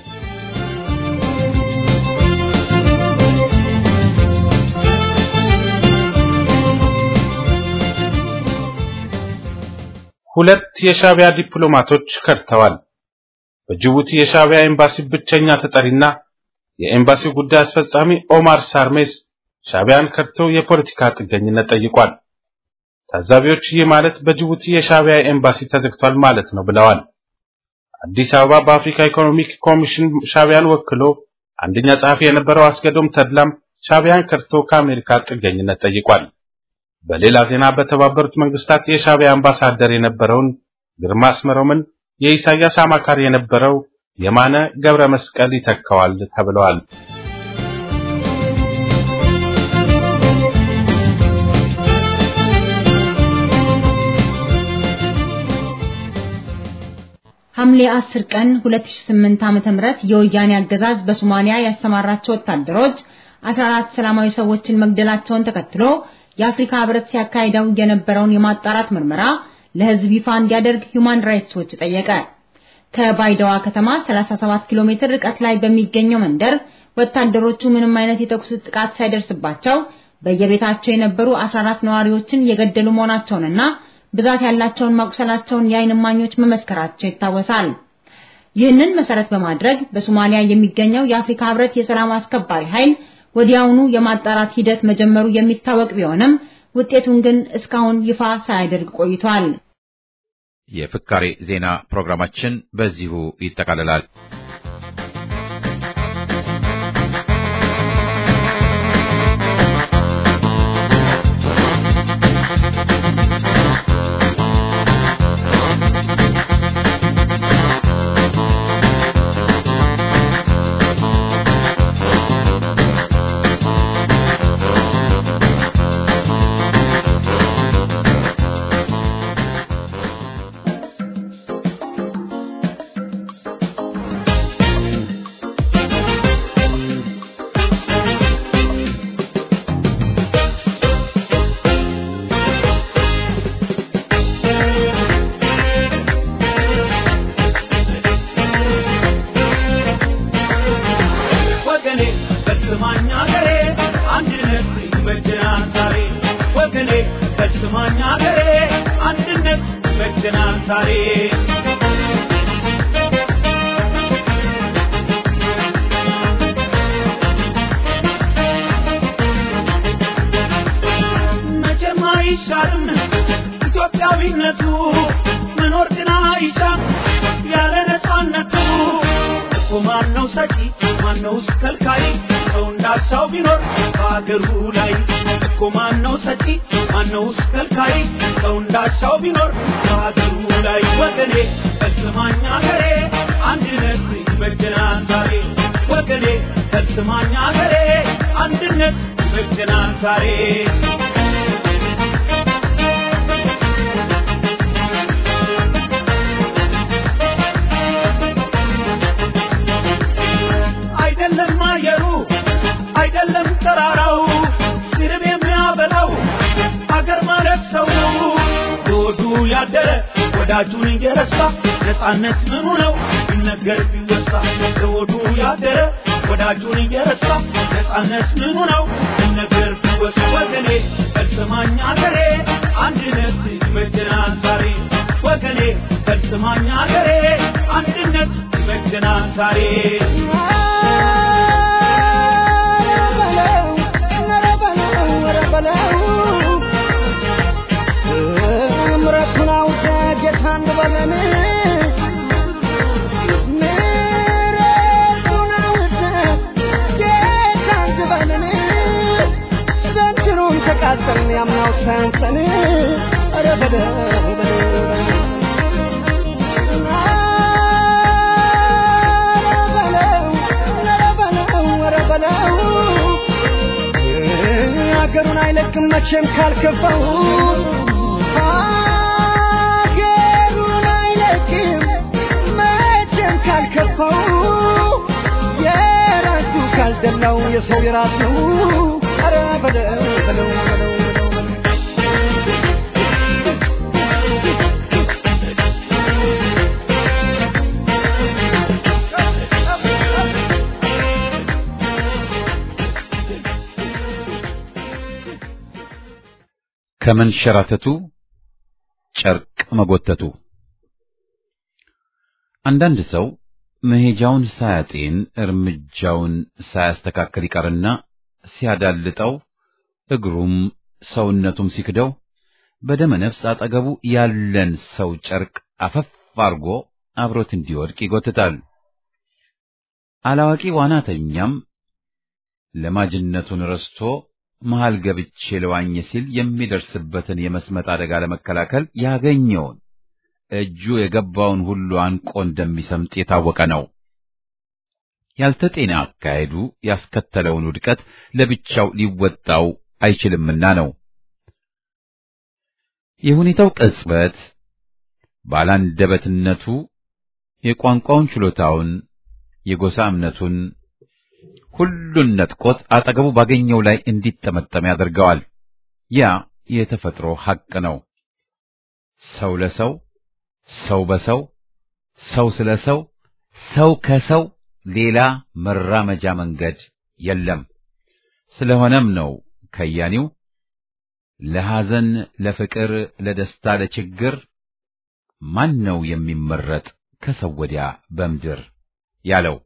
ሁለት የሻቢያ ዲፕሎማቶች ከድተዋል። በጅቡቲ የሻቢያ ኤምባሲ ብቸኛ ተጠሪና የኤምባሲው ጉዳይ አስፈጻሚ ኦማር ሳርሜስ ሻቢያን ከድቶ የፖለቲካ ጥገኝነት ጠይቋል። ታዛቢዎች ይህ ማለት በጅቡቲ የሻቢያ ኤምባሲ ተዘግቷል ማለት ነው ብለዋል። አዲስ አበባ በአፍሪካ ኢኮኖሚክ ኮሚሽን ሻቢያን ወክሎ አንደኛ ጸሐፊ የነበረው አስገዶም ተድላም ሻቢያን ከድቶ ከአሜሪካ ጥገኝነት ጠይቋል። በሌላ ዜና በተባበሩት መንግስታት የሻቢያ አምባሳደር የነበረውን ግርማ አስመሮምን የኢሳያስ አማካሪ የነበረው የማነ ገብረ መስቀል ይተካዋል ተብለዋል። ሐምሌ 10 ቀን 2008 ዓመተ ምህረት የወያኔ አገዛዝ በሶማሊያ ያሰማራቸው ወታደሮች 14 ሰላማዊ ሰዎችን መግደላቸውን ተከትሎ የአፍሪካ ህብረት ሲያካሂደው የነበረውን የማጣራት ምርመራ ለህዝብ ይፋ እንዲያደርግ ሂዩማን ራይትስ ዎች ጠየቀ። ከባይዳዋ ከተማ 37 ኪሎ ሜትር ርቀት ላይ በሚገኘው መንደር ወታደሮቹ ምንም አይነት የተኩስ ጥቃት ሳይደርስባቸው በየቤታቸው የነበሩ 14 ነዋሪዎችን የገደሉ መሆናቸውንና ብዛት ያላቸውን ማቁሰላቸውን የዓይን እማኞች መመስከራቸው ይታወሳል። ይህንን መሰረት በማድረግ በሶማሊያ የሚገኘው የአፍሪካ ህብረት የሰላም አስከባሪ ኃይል ወዲያውኑ የማጣራት ሂደት መጀመሩ የሚታወቅ ቢሆንም ውጤቱን ግን እስካሁን ይፋ ሳያደርግ ቆይቷል። የፍካሬ ዜና ፕሮግራማችን በዚሁ ይጠቃልላል። ኢትዮጵያዊነቱ መኖር ግን አይሻም ያለ ነፃነቱ እኮ ማነው ሰጪ ማነውስ ከልካይ ሰው እንዳሻው ቢኖር በአገሩ ላይ እኮ ማነው ሰጪ ማነውስ ከልካይ ሰው እንዳሻው ቢኖር በአገሩ ላይ ወገኔ ፈጽማኝ አገሬ አንድነት ይበጀናል ዛሬ ወገኔ ፈጽማኝ አገሬ አንድነት ይበጀናል ዛሬ አይደለም አየሩ አይደለም ተራራው ስርብ የሚያበላው አገር ማለት ሰው ነው። ሆዱ ያደረ ወዳጁን እየረሳ ነፃነት ምኑ ነው ቢነገር ቢወሳ ሆዱ ያደረ ወዳጁን እየረሳ ነፃነት ምኑ ነው ቢነገር ቢወሳ ወገኔ ፈጽማኝ አገሬ አንድነት ይበጀናል ዛሬ ወገኔ ፈጽማኝ አገሬ አንድነት ይበጀናል ዛሬ ምረቱን አውቀ ጌታ እንበለን ምረቱን አውቀ ጌታ እንበለን ዘንድሮም ተቃጠልን ያምናው ሳያንሰን ኧረ በለው በለው ሀገሩን አይለቅም መቼም ካልከፋው ሀገሩን አይለቅም መቼም ካልከፋው የራሱ ካልደላው የሰው የራሱ ኧረ በለው በለው በለው ከመንሸራተቱ ጨርቅ መጎተቱ አንዳንድ ሰው መሄጃውን ሳያጤን እርምጃውን ሳያስተካክል ይቀርና ሲያዳልጠው እግሩም ሰውነቱም ሲክደው በደመ ነፍስ አጠገቡ ያለን ሰው ጨርቅ አፈፍ አርጎ አብሮት እንዲወድቅ ይጎትታል። አላዋቂ ዋናተኛም ለማጅነቱን ረስቶ መሃል ገብቼ ለዋኝ ሲል የሚደርስበትን የመስመጥ አደጋ ለመከላከል ያገኘውን እጁ የገባውን ሁሉ አንቆ እንደሚሰምጥ የታወቀ ነው። ያልተጤነ አካሄዱ ያስከተለውን ውድቀት ለብቻው ሊወጣው አይችልምና ነው። የሁኔታው ቅጽበት ባላንደበትነቱ የቋንቋውን ችሎታውን፣ የጎሳ እምነቱን ሁሉን ነጥቆት አጠገቡ ባገኘው ላይ እንዲጠመጠም ያደርገዋል። ያ የተፈጥሮ ሐቅ ነው። ሰው ለሰው፣ ሰው በሰው፣ ሰው ስለ ሰው፣ ሰው ከሰው ሌላ መራመጃ መንገድ የለም። ስለሆነም ነው ከያኒው ለሐዘን፣ ለፍቅር፣ ለደስታ፣ ለችግር ማን ነው የሚመረጥ ከሰው ወዲያ በምድር ያለው።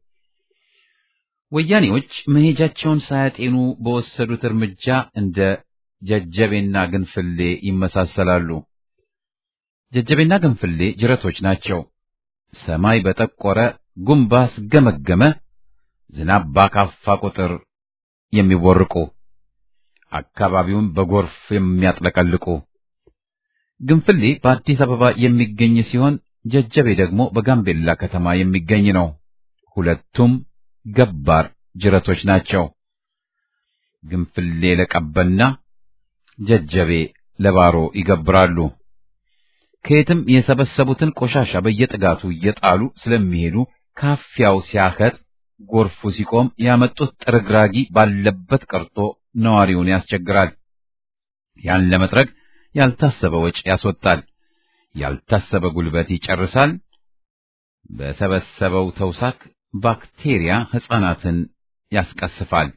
ወያኔዎች መሄጃቸውን ሳያጤኑ በወሰዱት እርምጃ እንደ ጀጀቤና ግንፍሌ ይመሳሰላሉ። ጀጀቤና ግንፍሌ ጅረቶች ናቸው። ሰማይ በጠቆረ ጉም ባስገመገመ ዝናብ ባካፋ ቁጥር የሚቦርቁ አካባቢውን በጎርፍ የሚያጥለቀልቁ። ግንፍሌ በአዲስ አበባ የሚገኝ ሲሆን ጀጀቤ ደግሞ በጋምቤላ ከተማ የሚገኝ ነው። ሁለቱም ገባር ጅረቶች ናቸው። ግንፍሌ ለቀበና ጀጀቤ ለባሮ ይገብራሉ። ከየትም የሰበሰቡትን ቆሻሻ በየጥጋቱ እየጣሉ ስለሚሄዱ ካፊያው ሲያከት ጎርፉ ሲቆም ያመጡት ጥርግራጊ ባለበት ቀርቶ ነዋሪውን ያስቸግራል። ያን ለመጥረግ ያልታሰበ ወጪ ያስወጣል። ያልታሰበ ጉልበት ይጨርሳል። በሰበሰበው ተውሳክ ባክቴሪያ ሕፃናትን ያስቀስፋል።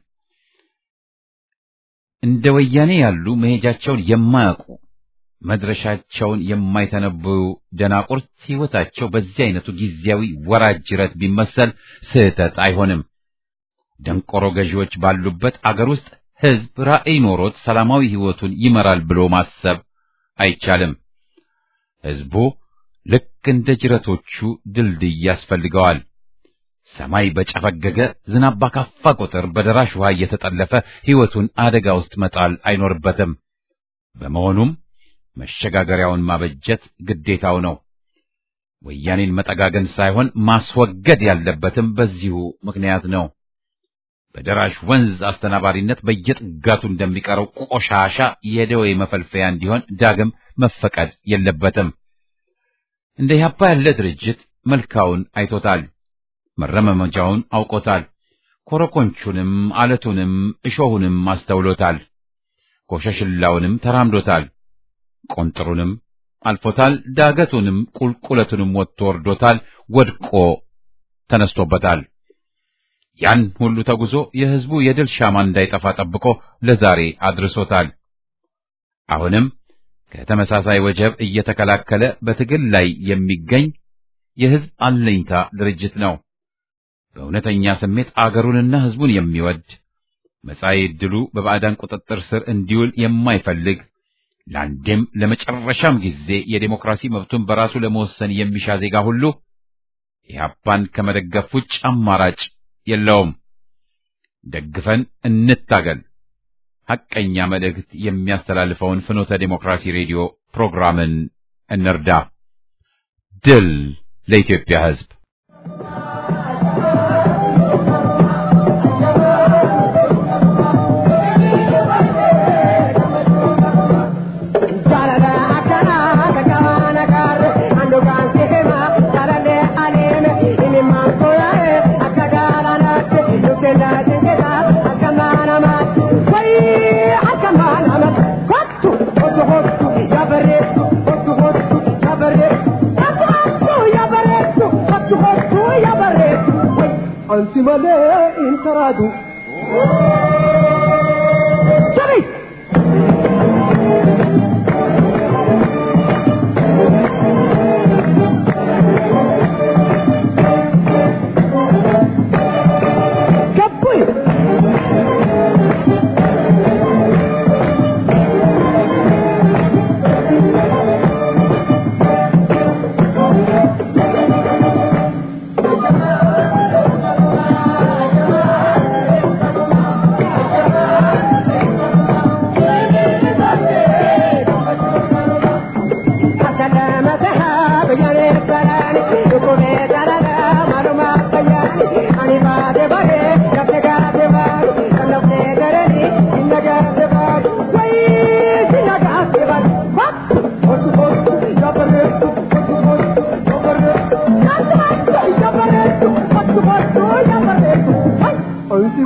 እንደ ወያኔ ያሉ መሄጃቸውን የማያውቁ መድረሻቸውን የማይተነብዩ ደናቁርት ሕይወታቸው በዚህ አይነቱ ጊዜያዊ ወራጅ ጅረት ቢመሰል ስህተት አይሆንም። ደንቆሮ ገዢዎች ባሉበት አገር ውስጥ ሕዝብ ራዕይ ኖሮት ሰላማዊ ሕይወቱን ይመራል ብሎ ማሰብ አይቻልም። ሕዝቡ ልክ እንደ ጅረቶቹ ድልድይ ያስፈልገዋል። ሰማይ በጨፈገገ ዝናብ ባካፋ ቁጥር በደራሽ ውሃ እየተጠለፈ ሕይወቱን አደጋ ውስጥ መጣል አይኖርበትም። በመሆኑም መሸጋገሪያውን ማበጀት ግዴታው ነው። ወያኔን መጠጋገን ሳይሆን ማስወገድ ያለበትም በዚሁ ምክንያት ነው። በደራሽ ወንዝ አስተናባሪነት በየጥጋቱ እንደሚቀረው ቆሻሻ የደዌ መፈልፈያ እንዲሆን ዳግም መፈቀድ የለበትም። እንደ ኢህአፓ ያለ ድርጅት መልካውን አይቶታል። መረመመጃውን አውቆታል። ኮረኮንቹንም አለቱንም እሾሁንም አስተውሎታል። ኮሸሽላውንም ተራምዶታል። ቆንጥሩንም አልፎታል። ዳገቱንም ቁልቁለቱንም ወጥቶ ወርዶታል። ወድቆ ተነስቶበታል። ያን ሁሉ ተጉዞ የሕዝቡ የድል ሻማ እንዳይጠፋ ጠብቆ ለዛሬ አድርሶታል። አሁንም ከተመሳሳይ ወጀብ እየተከላከለ በትግል ላይ የሚገኝ የሕዝብ አለኝታ ድርጅት ነው። በእውነተኛ ስሜት አገሩንና ሕዝቡን የሚወድ መጻኢ ዕድሉ በባዕዳን ቁጥጥር ስር እንዲውል የማይፈልግ ለአንዴም ለመጨረሻም ጊዜ የዴሞክራሲ መብቱን በራሱ ለመወሰን የሚሻ ዜጋ ሁሉ ኢህአፓን ከመደገፍ ውጭ አማራጭ የለውም። ደግፈን እንታገል። ሐቀኛ መልእክት የሚያስተላልፈውን ፍኖተ ዴሞክራሲ ሬዲዮ ፕሮግራምን እንርዳ። ድል ለኢትዮጵያ ሕዝብ! ansi malee hin karaatu. Jabi!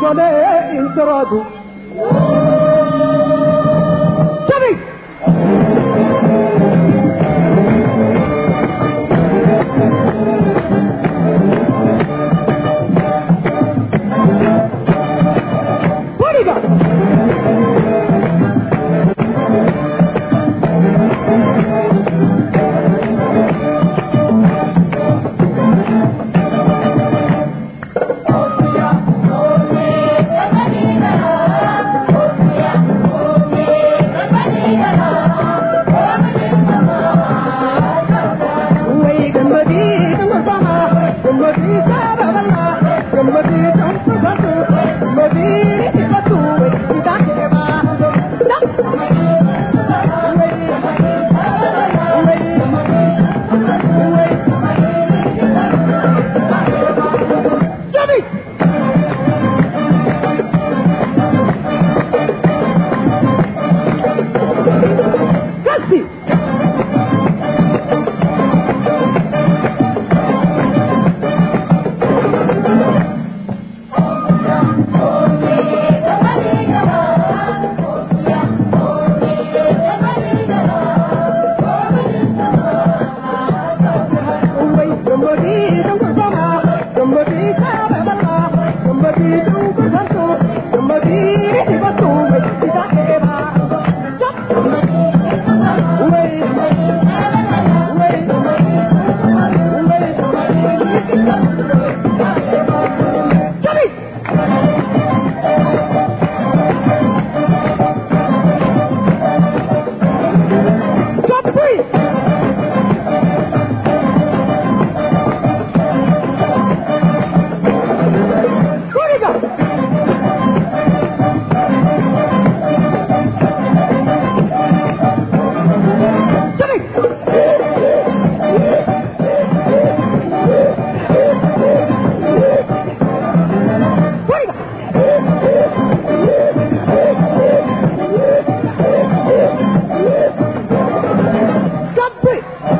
malee hin soraatu. Jabi! Boriga! Way gambadi tamasana, gambadi sarabala, gambadi tampasatu, gambadi tipatu, kita keba. Jabi! Kasi! Way gambadi tampasana, gambadi sarabala, gambadi tampasatu, gambadi tipatu, kita keba. Way, way, Jabi! Jabi! Boriga! Jabi! Boriga! Jabi!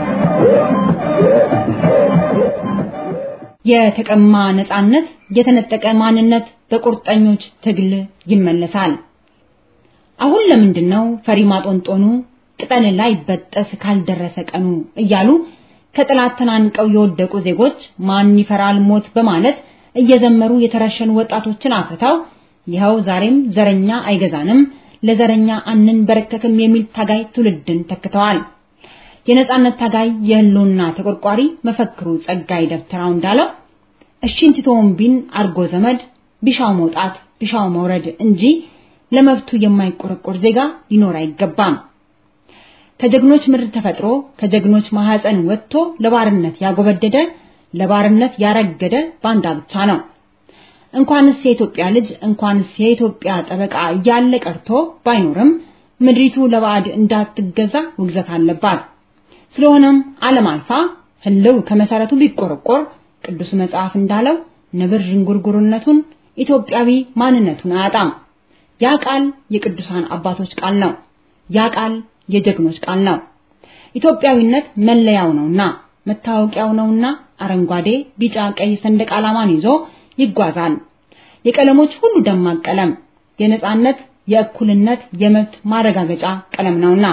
የተቀማ ነጻነት፣ የተነጠቀ ማንነት በቁርጠኞች ትግል ይመለሳል። አሁን ለምንድን ነው ፈሪ ማጦንጦኑ ቅጠል ላይ በጠስ ካልደረሰ ቀኑ እያሉ ከጠላት ተናንቀው የወደቁ ዜጎች ማን ይፈራል ሞት በማለት እየዘመሩ የተረሸኑ ወጣቶችን አፍርተው ይኸው ዛሬም ዘረኛ አይገዛንም ለዘረኛ አንንበረከክም የሚል ታጋይ ትውልድን ተክተዋል። የነጻነት ታጋይ የህልውና ተቆርቋሪ መፈክሩ ጸጋይ ደብተራው እንዳለው እሺን ትተውን ቢን አርጎ ዘመድ ቢሻው መውጣት ቢሻው መውረድ እንጂ ለመብቱ የማይቆረቆር ዜጋ ሊኖር አይገባም። ከጀግኖች ምድር ተፈጥሮ ከጀግኖች ማህፀን ወጥቶ ለባርነት ያጎበደደ ለባርነት ያረገደ ባንዳ ብቻ ነው። እንኳንስ የኢትዮጵያ ልጅ እንኳንስ የኢትዮጵያ ጠበቃ እያለ ቀርቶ ባይኖርም ምድሪቱ ለባዕድ እንዳትገዛ ውግዘት አለባት። ስለሆነም ዓለም አልፋ ህልው ከመሰረቱ ቢቆረቆር ቅዱስ መጽሐፍ እንዳለው ነብር ዥንጉርጉርነቱን ኢትዮጵያዊ ማንነቱን አያጣም። ያ ቃል የቅዱሳን አባቶች ቃል ነው። ያ ቃል የጀግኖች ቃል ነው። ኢትዮጵያዊነት መለያው ነውና መታወቂያው ነውና አረንጓዴ፣ ቢጫ፣ ቀይ ሰንደቅ ዓላማን ይዞ ይጓዛል። የቀለሞች ሁሉ ደማቅ ቀለም የነጻነት፣ የእኩልነት፣ የመብት ማረጋገጫ ቀለም ነውና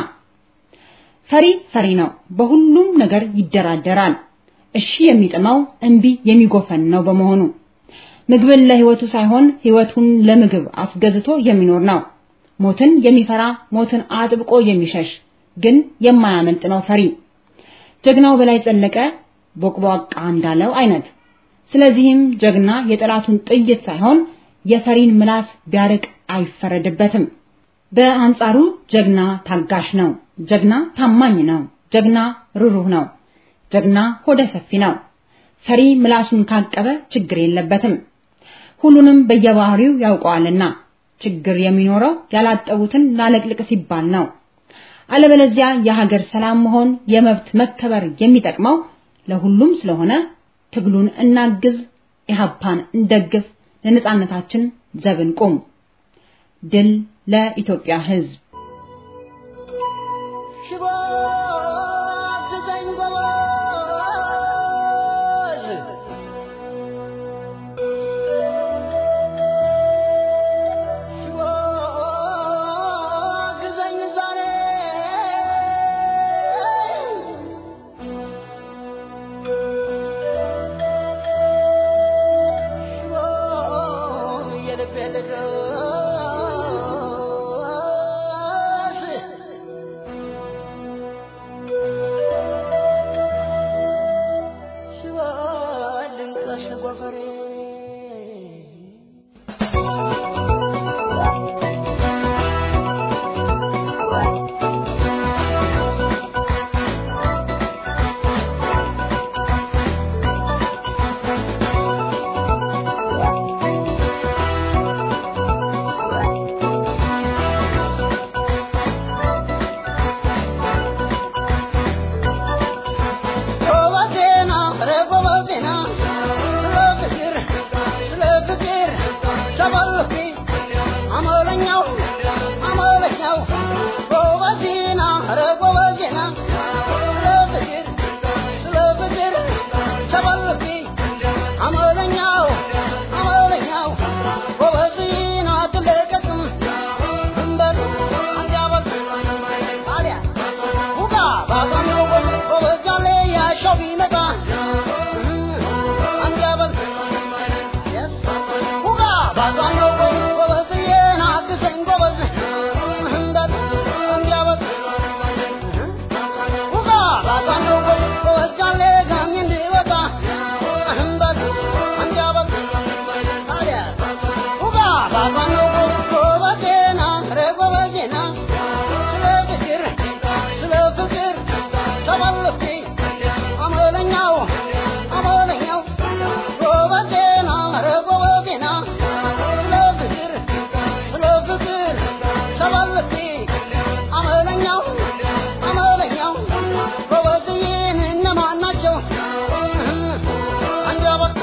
ፈሪ ፈሪ ነው። በሁሉም ነገር ይደራደራል። እሺ የሚጥመው እምቢ የሚጎፈን ነው በመሆኑ ምግብን ለህይወቱ ሳይሆን ህይወቱን ለምግብ አስገዝቶ የሚኖር ነው። ሞትን የሚፈራ ሞትን አጥብቆ የሚሸሽ ግን የማያመልጥ ነው ፈሪ። ጀግናው በላይ ዘለቀ ቦቅቧቃ እንዳለው አይነት። ስለዚህም ጀግና የጠላቱን ጥይት ሳይሆን የፈሪን ምላስ ቢያርቅ አይፈረድበትም። በአንጻሩ ጀግና ታጋሽ ነው። ጀግና ታማኝ ነው። ጀግና ሩሩህ ነው። ጀግና ሆደ ሰፊ ነው። ፈሪ ምላሱን ካቀበ ችግር የለበትም። ሁሉንም በየባህሪው ያውቀዋልና ችግር የሚኖረው ያላጠቡትን ላለቅልቅ ሲባል ነው። አለበለዚያ የሀገር ሰላም መሆን የመብት መከበር የሚጠቅመው ለሁሉም ስለሆነ ትግሉን እናግዝ፣ ኢህአፓን እንደግፍ፣ ለነጻነታችን ዘብን ቁም። ድል ለኢትዮጵያ ሕዝብ። ሽባ አግዘኝ ጎበዝ ጎፈሬ ጎበዜና ኧረ ጎበዜና ስለ ፍቅር ስለ ፍቅር ተበልኩ አመለኛው አመለኛው ጎበዜና ኧረ ጎበዜና ስለ ፍቅር ስለ ፍቅር ተበልኩ አመለኛው አመለኛው ጎበዜና አትለቀቅም ድንበር አንጃበል ታዲያ ውጋ ባባነው ጎበዛለ ያሻው ቢመጣ አንጃበል ውጋ ባባነው ጎበዝዬን አግዘኝ ጎበዝ እንበል አንጃበል ውጋ ባባነው ጎበዛለ ጋሚ እንዲወጣ እንበል አንጃበል ታዲያ ውጋ ባባነው ጎበዜና ኧረ ጎበዜና ስለ ፍቅር ስለ ፍቅር ተበልኩ አመለኛው አመለኛው ጎበዜና ኧረ ጎበዜና ስለ ፍቅር ስለ ፍቅር ተበልኩ አመለኛው አመለኛው ጎበዝዬን እነማን ናቸው አንጃበት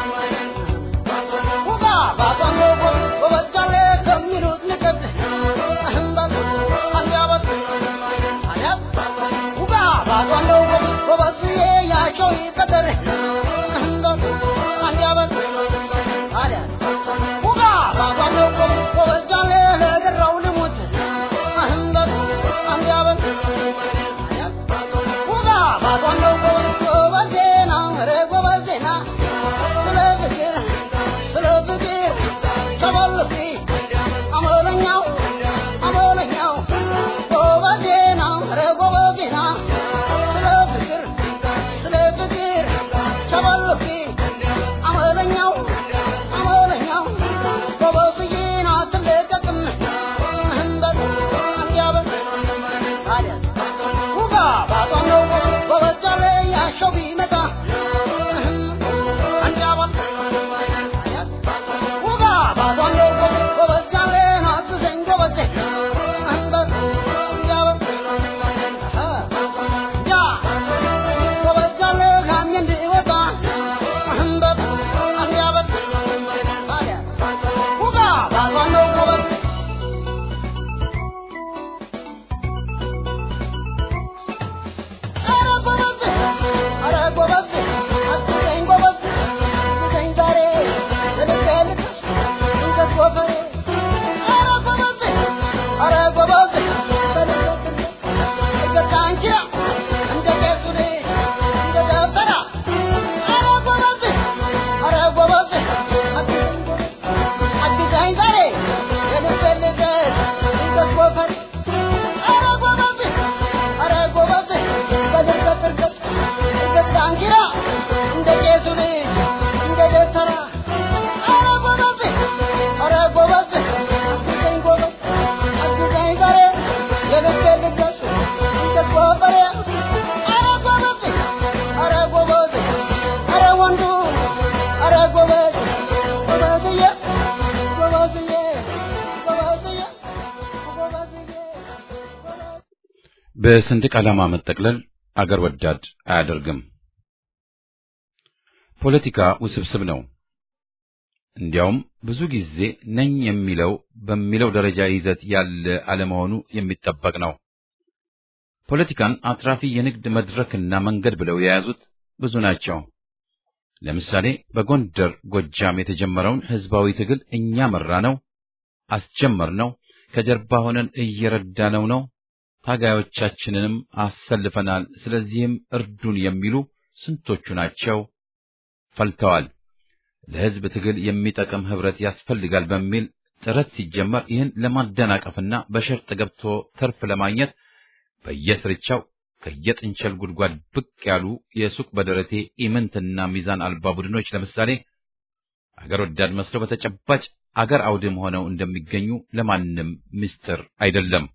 ውጋ ባቷን ጎበዛለ ከሚሉት ንቀት እህምበት አንጃበት አያት ውጋ ባቷን ጎበዝዬ ያቸው ይቀጠር እህምበት አንጃበት ታዲያ ውጋ ባቷን ጎበዛለ ለገራው ልሙት እህምበት አንጃበት አያት ውጋ ባቷን ጎበዜና ኧረ ጎበዜና ስለ ፍቅር ስለ ፍቅር ተበልኩ አመለኛው አመለኛው ጎበዜና ኧረ ጎበዜና ስለ ፍቅር ስለ ፍቅር ተበልኩ አመለኛው አመለኛው ጎበዝዬን አትለቀቅም እህምበት አንጃበት ታዲያ ውጋ ባጧን ነው ጎበዛለ ያሻው ቢመጣ እህም አንጃበት ውጋ ባጧን ነው ጎበዛለ አግዘኝ ጎበዜ እህምበት አንጃበት ያ ጎበዛለ ጋሚ እንዲወጣ እህምበት አንጃበት ታዲያ ውጋ ባጧን ነው ጎበዝ ኧረ ጎበዝ ኧረ ጎበዝ አግዘኝ ጎበዝ አግዘኝ ዛሬ ለልቤ ልቅስ ድንገት ጎፈሬ ኧረ ጎበዝ ኧረ ጎበዝ በልቤ ድንገት ዳንኪራ እንደ ቄሱ ልጅ እንደ ደበራ ኧረ ጎበዝ ኧረ ጎበዝ አግዘኝ ጎበዝ አግዘኝ ዛሬ ለልቤ ልቅስ ድንገት ጎፈሬ ኧረ ጎበዝ ኧረ ጎበዝ በድርቀት ድርቀት ድርቀት ዳንኪራ እንደ ቄሱ ልጅ እንደ ደብተራ ኧረ ጎበዝ ኧረ ጎበዝ አግዘኝ ጎበዝ አግዘኝ ዛሬ የልቤ ልገስ እንደ ጎፈሬ ኧረ ጎበዝ ኧረ ጎበዝ ኧረ ወንዱ ኧረ ጎበዝ ጎበዝዬ ጎበዝዬ ጎበዝዬ ጎበዝዬ ጎበዝ በሰንደቅ ዓላማ መጠቅለል አገር ወዳድ አያደርግም። ፖለቲካ ውስብስብ ነው። እንዲያውም ብዙ ጊዜ ነኝ የሚለው በሚለው ደረጃ ይዘት ያለ አለመሆኑ የሚጠበቅ ነው። ፖለቲካን አትራፊ የንግድ መድረክና መንገድ ብለው የያዙት ብዙ ናቸው። ለምሳሌ በጎንደር ጎጃም የተጀመረውን ህዝባዊ ትግል እኛ መራ ነው፣ አስጀመር ነው፣ ከጀርባ ሆነን እየረዳነው ነው፣ ታጋዮቻችንንም አሰልፈናል፣ ስለዚህም እርዱን የሚሉ ስንቶቹ ናቸው? ፈልተዋል። ለህዝብ ትግል የሚጠቅም ህብረት ያስፈልጋል በሚል ጥረት ሲጀመር ይህን ለማደናቀፍና በሸርጥ ገብቶ ትርፍ ለማግኘት በየስርቻው ከየጥንቸል ጉድጓድ ብቅ ያሉ የሱቅ በደረቴ ኢምንትና ሚዛን አልባ ቡድኖች ለምሳሌ አገር ወዳድ መስለው በተጨባጭ አገር አውድም ሆነው እንደሚገኙ ለማንም ምስጢር አይደለም።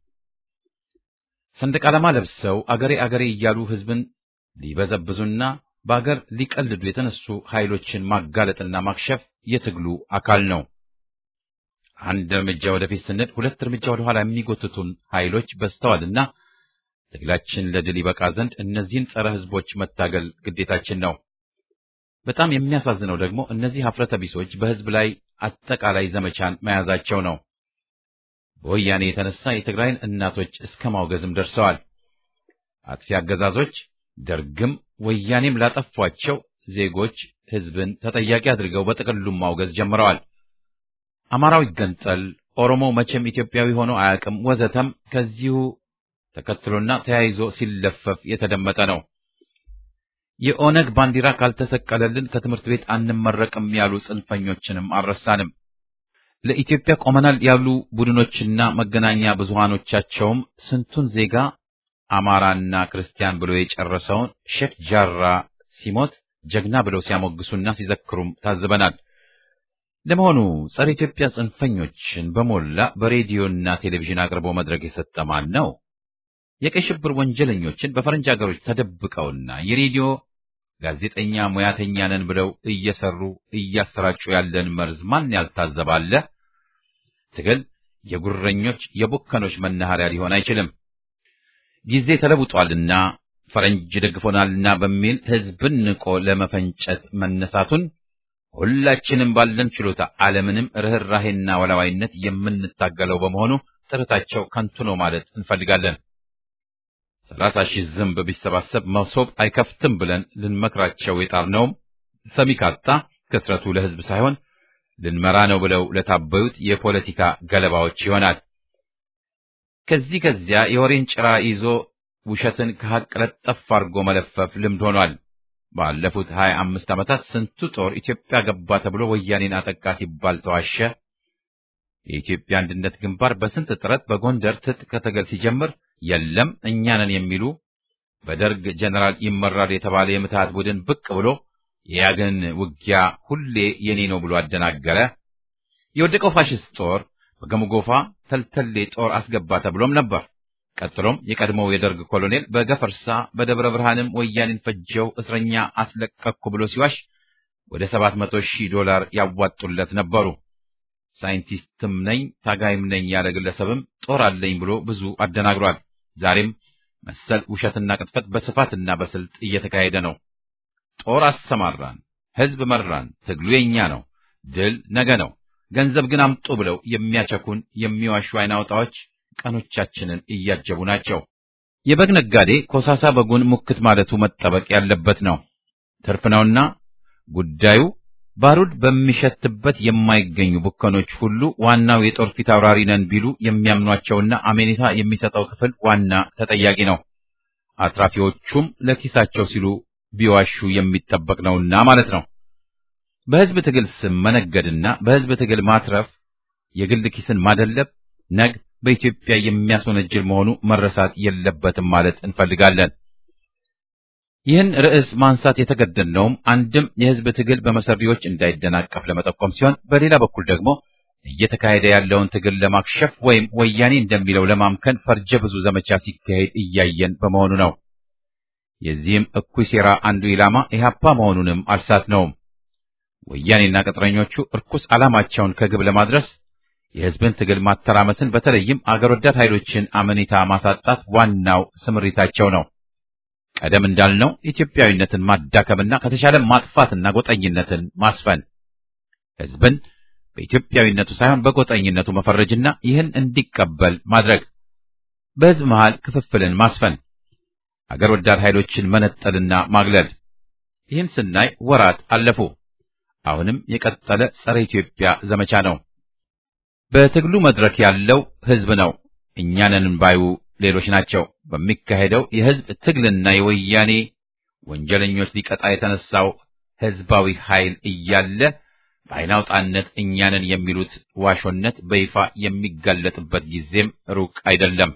ሰንደቅ ዓላማ ለብሰው አገሬ አገሬ እያሉ ሕዝብን ሊበዘብዙና በአገር ሊቀልዱ የተነሱ ኃይሎችን ማጋለጥና ማክሸፍ የትግሉ አካል ነው። አንድ እርምጃ ወደፊት ስንል ሁለት እርምጃ ወደ ኋላ የሚጎትቱን ኃይሎች በዝተዋልና ትግላችን ለድል ይበቃ ዘንድ እነዚህን ጸረ ሕዝቦች መታገል ግዴታችን ነው። በጣም የሚያሳዝነው ደግሞ እነዚህ ሀፍረተ ቢሶች በሕዝብ ላይ አጠቃላይ ዘመቻን መያዛቸው ነው። በወያኔ የተነሳ የትግራይን እናቶች እስከ ማውገዝም ደርሰዋል። አጥፊ አገዛዞች ደርግም ወያኔም ላጠፏቸው ዜጎች ሕዝብን ተጠያቂ አድርገው በጥቅሉም ማውገዝ ጀምረዋል። አማራው ይገንጠል፣ ኦሮሞ መቼም ኢትዮጵያዊ ሆኖ አያውቅም፣ ወዘተም ከዚሁ ተከትሎና ተያይዞ ሲለፈፍ የተደመጠ ነው። የኦነግ ባንዲራ ካልተሰቀለልን ከትምህርት ቤት አንመረቅም ያሉ ጽንፈኞችንም አልረሳንም። ለኢትዮጵያ ቆመናል ያሉ ቡድኖችና መገናኛ ብዙሃኖቻቸውም ስንቱን ዜጋ አማራና ክርስቲያን ብሎ የጨረሰውን ሼክ ጃራ ሲሞት ጀግና ብለው ሲያሞግሱና ሲዘክሩም ታዝበናል። ለመሆኑ ጸረ ኢትዮጵያ ጽንፈኞችን በሞላ በሬዲዮና ቴሌቪዥን አቅርቦ መድረክ የሰጠ ማን ነው? የቀይ ሽብር ወንጀለኞችን በፈረንጅ ሀገሮች ተደብቀውና የሬዲዮ ጋዜጠኛ ሙያተኛ ነን ብለው እየሰሩ እያሰራጩ ያለን መርዝ ማን ያልታዘባለ? ትግል የጉረኞች የቡከኖች መናኸሪያ ሊሆን አይችልም። ጊዜ ተለውጧልና ፈረንጅ ደግፎናልና በሚል ሕዝብን ንቆ ለመፈንጨት መነሳቱን ሁላችንም ባለን ችሎታ አለምንም ርኅራሄና ወላዋይነት የምንታገለው በመሆኑ ጥረታቸው ከንቱ ነው ማለት እንፈልጋለን። ሰላሳ ሺህ ዝንብ ቢሰባሰብ መሶብ አይከፍትም ብለን ልንመክራቸው የጣርነውም ሰሚ ካጣ ክስረቱ ለሕዝብ ሳይሆን ልንመራ ነው ብለው ለታበዩት የፖለቲካ ገለባዎች ይሆናል። ከዚህ ከዚያ የወሬን ጭራ ይዞ ውሸትን ከሐቅ ለጠፍ አድርጎ መለፈፍ ልምድ ሆኗል። ባለፉት ሀያ አምስት ዓመታት ስንቱ ጦር ኢትዮጵያ ገባ ተብሎ ወያኔን አጠቃ ሲባል ተዋሸ። የኢትዮጵያ አንድነት ግንባር በስንት ጥረት በጎንደር ትጥቅ ትግል ሲጀምር የለም እኛ ነን የሚሉ በደርግ ጀነራል ይመራል የተባለ የምትሃት ቡድን ብቅ ብሎ የያግን ውጊያ ሁሌ የኔ ነው ብሎ አደናገረ። የወደቀው ፋሽስት ጦር በገምጎፋ ተልተሌ ጦር አስገባ ተብሎም ነበር። ቀጥሎም የቀድሞው የደርግ ኮሎኔል በገፈርሳ በደብረ ብርሃንም ወያኔን ፈጀው እስረኛ አስለቀቅኩ ብሎ ሲዋሽ ወደ ሰባት መቶ ሺህ ዶላር ያዋጡለት ነበሩ። ሳይንቲስትም ነኝ ታጋይም ነኝ ያለ ግለሰብም ጦር አለኝ ብሎ ብዙ አደናግሯል። ዛሬም መሰል ውሸትና ቅጥፈት በስፋትና በስልት እየተካሄደ ነው። ጦር አሰማራን፣ ህዝብ መራን፣ ትግሉ የኛ ነው፣ ድል ነገ ነው፣ ገንዘብ ግን አምጡ ብለው የሚያቸኩን የሚዋሹ አይናውጣዎች ቀኖቻችንን እያጀቡ ናቸው። የበግ ነጋዴ ኮሳሳ በጉን ሙክት ማለቱ መጠበቅ ያለበት ነው። ትርፍ ነውና ጉዳዩ ባሩድ በሚሸትበት የማይገኙ ቡከኖች ሁሉ ዋናው የጦር ፊት አውራሪ ነን ቢሉ የሚያምኗቸውና አሜኔታ የሚሰጠው ክፍል ዋና ተጠያቂ ነው። አትራፊዎቹም ለኪሳቸው ሲሉ ቢዋሹ የሚጠበቅ ነውና ማለት ነው። በህዝብ ትግል ስም መነገድና በህዝብ ትግል ማትረፍ የግል ኪስን ማደለብ ነግ በኢትዮጵያ የሚያስወነጅል መሆኑ መረሳት የለበትም ማለት እንፈልጋለን። ይህን ርዕስ ማንሳት የተገደድነውም አንድም የህዝብ ትግል በመሰሪዎች እንዳይደናቀፍ ለመጠቆም ሲሆን፣ በሌላ በኩል ደግሞ እየተካሄደ ያለውን ትግል ለማክሸፍ ወይም ወያኔ እንደሚለው ለማምከን ፈርጀ ብዙ ዘመቻ ሲካሄድ እያየን በመሆኑ ነው። የዚህም እኩይ ሴራ አንዱ ኢላማ ኢህአፓ መሆኑንም አልሳትነውም። ወያኔና ቅጥረኞቹ እርኩስ ዓላማቸውን ከግብ ለማድረስ የህዝብን ትግል ማተራመስን በተለይም አገር ወዳድ ኃይሎችን አመኔታ ማሳጣት ዋናው ስምሪታቸው ነው። ቀደም እንዳልነው ኢትዮጵያዊነትን ማዳከምና ከተሻለ ማጥፋትና ጎጠኝነትን ማስፈን፣ ህዝብን በኢትዮጵያዊነቱ ሳይሆን በጎጠኝነቱ መፈረጅና ይህን እንዲቀበል ማድረግ፣ በህዝብ መሃል ክፍፍልን ማስፈን፣ አገር ወዳድ ኃይሎችን መነጠልና ማግለል። ይህን ስናይ ወራት አለፉ። አሁንም የቀጠለ ጸረ ኢትዮጵያ ዘመቻ ነው። በትግሉ መድረክ ያለው ህዝብ ነው። እኛንን ባዩ ሌሎች ናቸው። በሚካሄደው የህዝብ ትግልና የወያኔ ወንጀለኞች ሊቀጣ የተነሳው ህዝባዊ ኃይል እያለ በአይናውጣነት እኛንን የሚሉት ዋሾነት በይፋ የሚጋለጥበት ጊዜም ሩቅ አይደለም።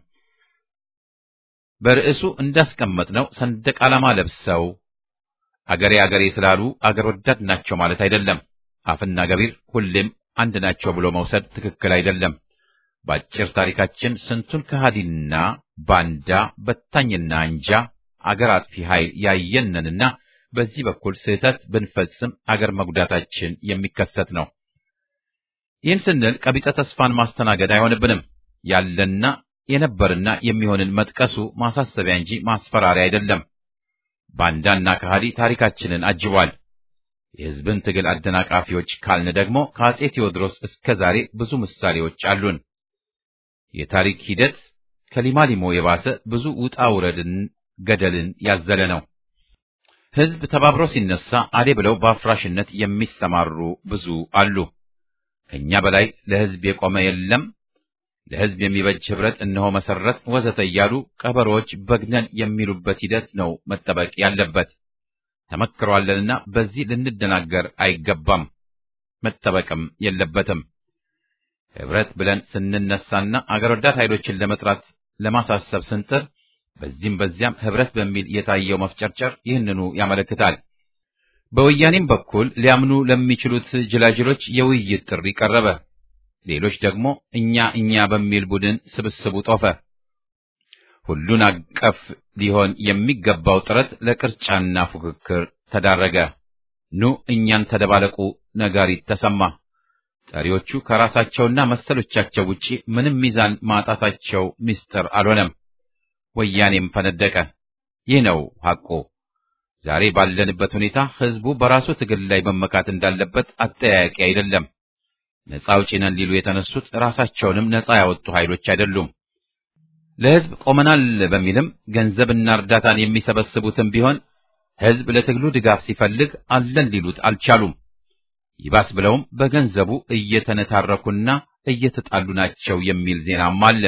በርዕሱ እንዳስቀመጥነው ሰንደቅ ዓላማ ለብሰው አገሬ አገሬ ስላሉ አገር ወዳድ ናቸው ማለት አይደለም። አፍና ገቢር ሁሌም አንድ ናቸው ብሎ መውሰድ ትክክል አይደለም። በአጭር ታሪካችን ስንቱን ከሃዲና ባንዳ በታኝና አንጃ አገር አጥፊ ኃይል ያየነንና በዚህ በኩል ስህተት ብንፈጽም አገር መጉዳታችን የሚከሰት ነው። ይህን ስንል ቀቢጸ ተስፋን ማስተናገድ አይሆንብንም። ያለና የነበርና የሚሆንን መጥቀሱ ማሳሰቢያ እንጂ ማስፈራሪያ አይደለም። ባንዳና ከሃዲ ታሪካችንን አጅቧል። የሕዝብን ትግል አደናቃፊዎች ካልን ደግሞ ከአጼ ቴዎድሮስ እስከ ዛሬ ብዙ ምሳሌዎች አሉን። የታሪክ ሂደት ከሊማሊሞ የባሰ ብዙ ውጣ ውረድን፣ ገደልን ያዘለ ነው። ሕዝብ ተባብሮ ሲነሳ አሌ ብለው በአፍራሽነት የሚሰማሩ ብዙ አሉ። ከእኛ በላይ ለሕዝብ የቆመ የለም፣ ለሕዝብ የሚበጅ ኅብረት እነሆ መሰረት ወዘተ እያሉ ቀበሮዎች በግነን የሚሉበት ሂደት ነው መጠበቅ ያለበት። ተመክሯለንና በዚህ ልንደናገር አይገባም፣ መጠበቅም የለበትም። ኅብረት ብለን ስንነሳና አገር ወዳድ ኃይሎችን ለመጥራት ለማሳሰብ ስንጥር በዚህም በዚያም ኅብረት በሚል የታየው መፍጨርጨር ይህንኑ ያመለክታል። በወያኔም በኩል ሊያምኑ ለሚችሉት ጅላጅሎች የውይይት ጥሪ ቀረበ። ሌሎች ደግሞ እኛ እኛ በሚል ቡድን ስብስቡ ጦፈ። ሁሉን አቀፍ ሊሆን የሚገባው ጥረት ለቅርጫና ፉክክር ተዳረገ። ኑ እኛን ተደባለቁ ነጋሪት ተሰማ። ጠሪዎቹ ከራሳቸውና መሰሎቻቸው ውጪ ምንም ሚዛን ማጣታቸው ምስጢር አልሆነም። ወያኔም ፈነደቀ። ይህ ነው ሐቁ። ዛሬ ባለንበት ሁኔታ ሕዝቡ በራሱ ትግል ላይ መመካት እንዳለበት አጠያያቂ አይደለም። ነፃ አውጪ ነን ሊሉ የተነሱት ራሳቸውንም ነፃ ያወጡ ኃይሎች አይደሉም። ለሕዝብ ቆመናል በሚልም ገንዘብና እርዳታን የሚሰበስቡትም ቢሆን ሕዝብ ለትግሉ ድጋፍ ሲፈልግ አለን ሊሉት አልቻሉም። ይባስ ብለውም በገንዘቡ እየተነታረኩና እየተጣሉ ናቸው የሚል ዜናም አለ።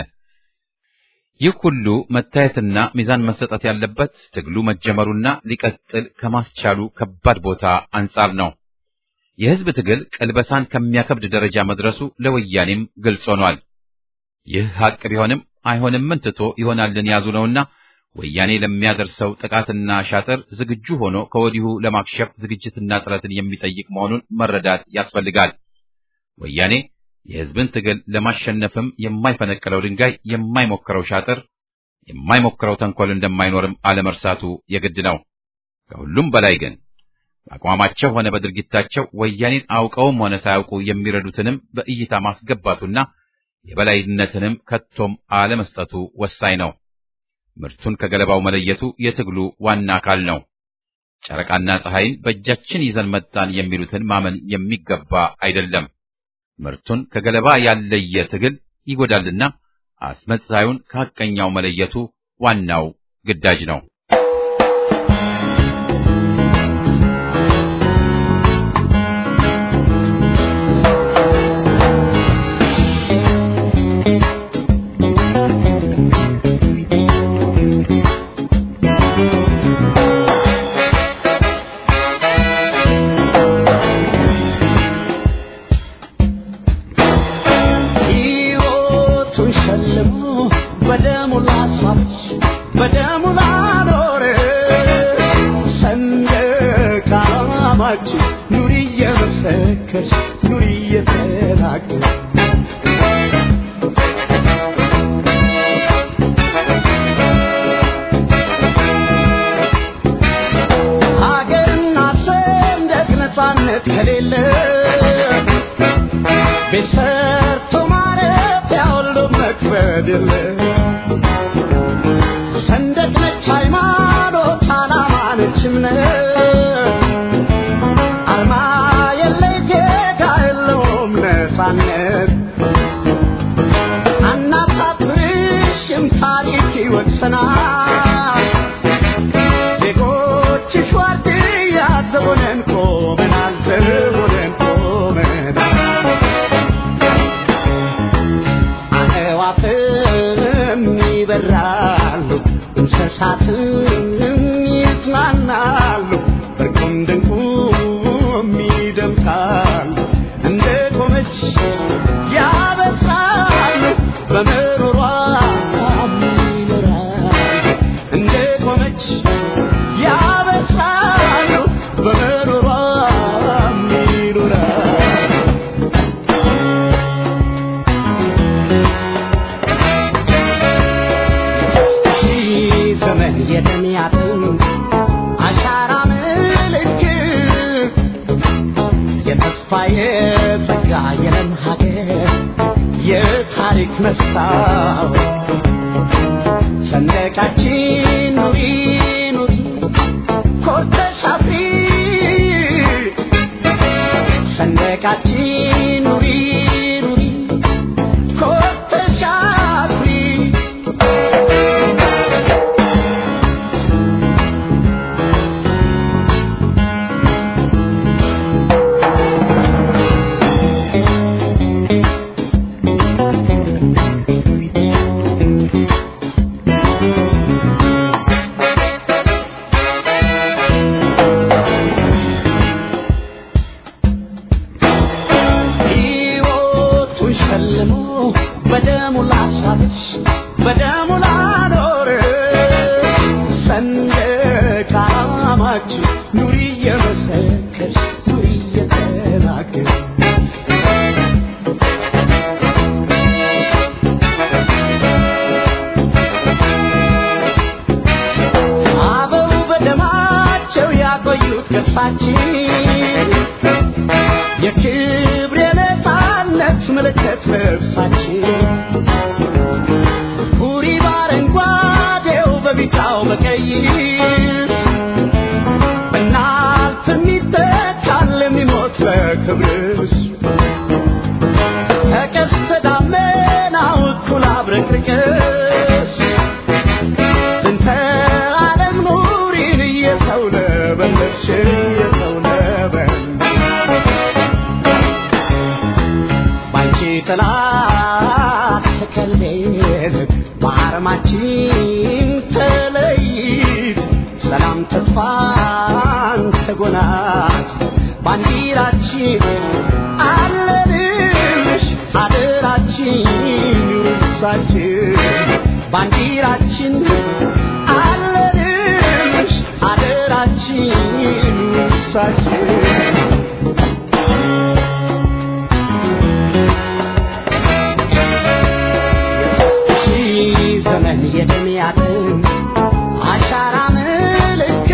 ይህ ሁሉ መታየትና ሚዛን መሰጠት ያለበት ትግሉ መጀመሩና ሊቀጥል ከማስቻሉ ከባድ ቦታ አንጻር ነው። የሕዝብ ትግል ቅልበሳን ከሚያከብድ ደረጃ መድረሱ ለወያኔም ግልጽ ሆኗል። ይህ ሐቅ ቢሆንም አይሆንምን ትቶ ይሆናልን ያዙ ነውና ወያኔ ለሚያደርሰው ጥቃትና ሻጥር ዝግጁ ሆኖ ከወዲሁ ለማክሸፍ ዝግጅትና ጥረትን የሚጠይቅ መሆኑን መረዳት ያስፈልጋል። ወያኔ የሕዝብን ትግል ለማሸነፍም የማይፈነቅለው ድንጋይ፣ የማይሞክረው ሻጥር፣ የማይሞክረው ተንኮል እንደማይኖርም አለመርሳቱ የግድ ነው። ከሁሉም በላይ ግን በአቋማቸው ሆነ በድርጊታቸው ወያኔን አውቀውም ሆነ ሳያውቁ የሚረዱትንም በእይታ ማስገባቱና የበላይነትንም ከቶም አለመስጠቱ ወሳኝ ነው። ምርቱን ከገለባው መለየቱ የትግሉ ዋና አካል ነው። ጨረቃና ፀሐይን በእጃችን ይዘን መጣን የሚሉትን ማመን የሚገባ አይደለም። ምርቱን ከገለባ ያለየ ትግል ይጎዳልና አስመሳዩን ከሐቀኛው መለየቱ ዋናው ግዳጅ ነው። ሕይወቱን ሸልሞ በደሙ ላስዋች በደሙ ላኖረ ሰንደቅ ዓላማችን ኑሪ እየመሰከርሽ ኑሪ እየተናገርሽ ሀገርና ሰንደቅ ነፃነት ከሌለ ቤት ሰርቶ ማረፊያ ሁሉ መክበድ የለ ሰንደቅ ነች ሃይማኖት፣ ዓላማ ነች እምነት፣ አርማ የለይ ጌታ የለውም ነፃነት። አናሳፍርሽም ታሪክ ይወቅሰናል። ዜጎችሽ ዋርድያ ዘቦነን ቆመናል ዘቦነን ቆመናል ጸጋ የለም ሀገር የታሪክ መስታወት ሰንደቃችን ኑሪ ኑሪ ኮርተሽ አፍሪ ሰንደቃችን ኑሪ ኑሪ ኮርተሽ አፍሪ ሕይወቱን ሸልሞ በደሙ ላሳለች በደሙ ላኖር ሰንደቅ ዓላማችን ኑሪ እየመሰከርሽ ኑሪ እየተናገር አበው በደማቸው ያቆዩት ገጻችን የክብር የነፃነት ምልክት ልብሳችን ሁሪ በአረንጓዴው በቢጫው በቀይ በእናት የሚተካል የሚሞት በክብርሽ ከቀስተ ደመናው እኩል አብረቅርቅሽ ስንተ ዓለም ኑሪን እየተውለበለብሽ እየተውለበለብሽ ባንቺ ጥላ ተከልለን በአርማችን ተለይት ሰላም ተስፋን ተጎናት ባንዲራችን አለንሽ አደራችን ውርሳችን ባንዲራችን አለንሽ አደራችን ውርሳችን ሺህ ዘመን የደም ያጥም አሻራ ምልክት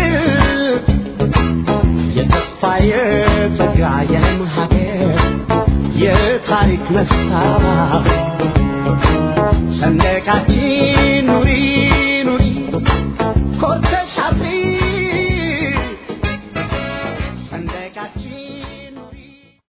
የተስፋ የጸጋ የለም ሀገር የታሪክ መስታወት ሰንደቃችን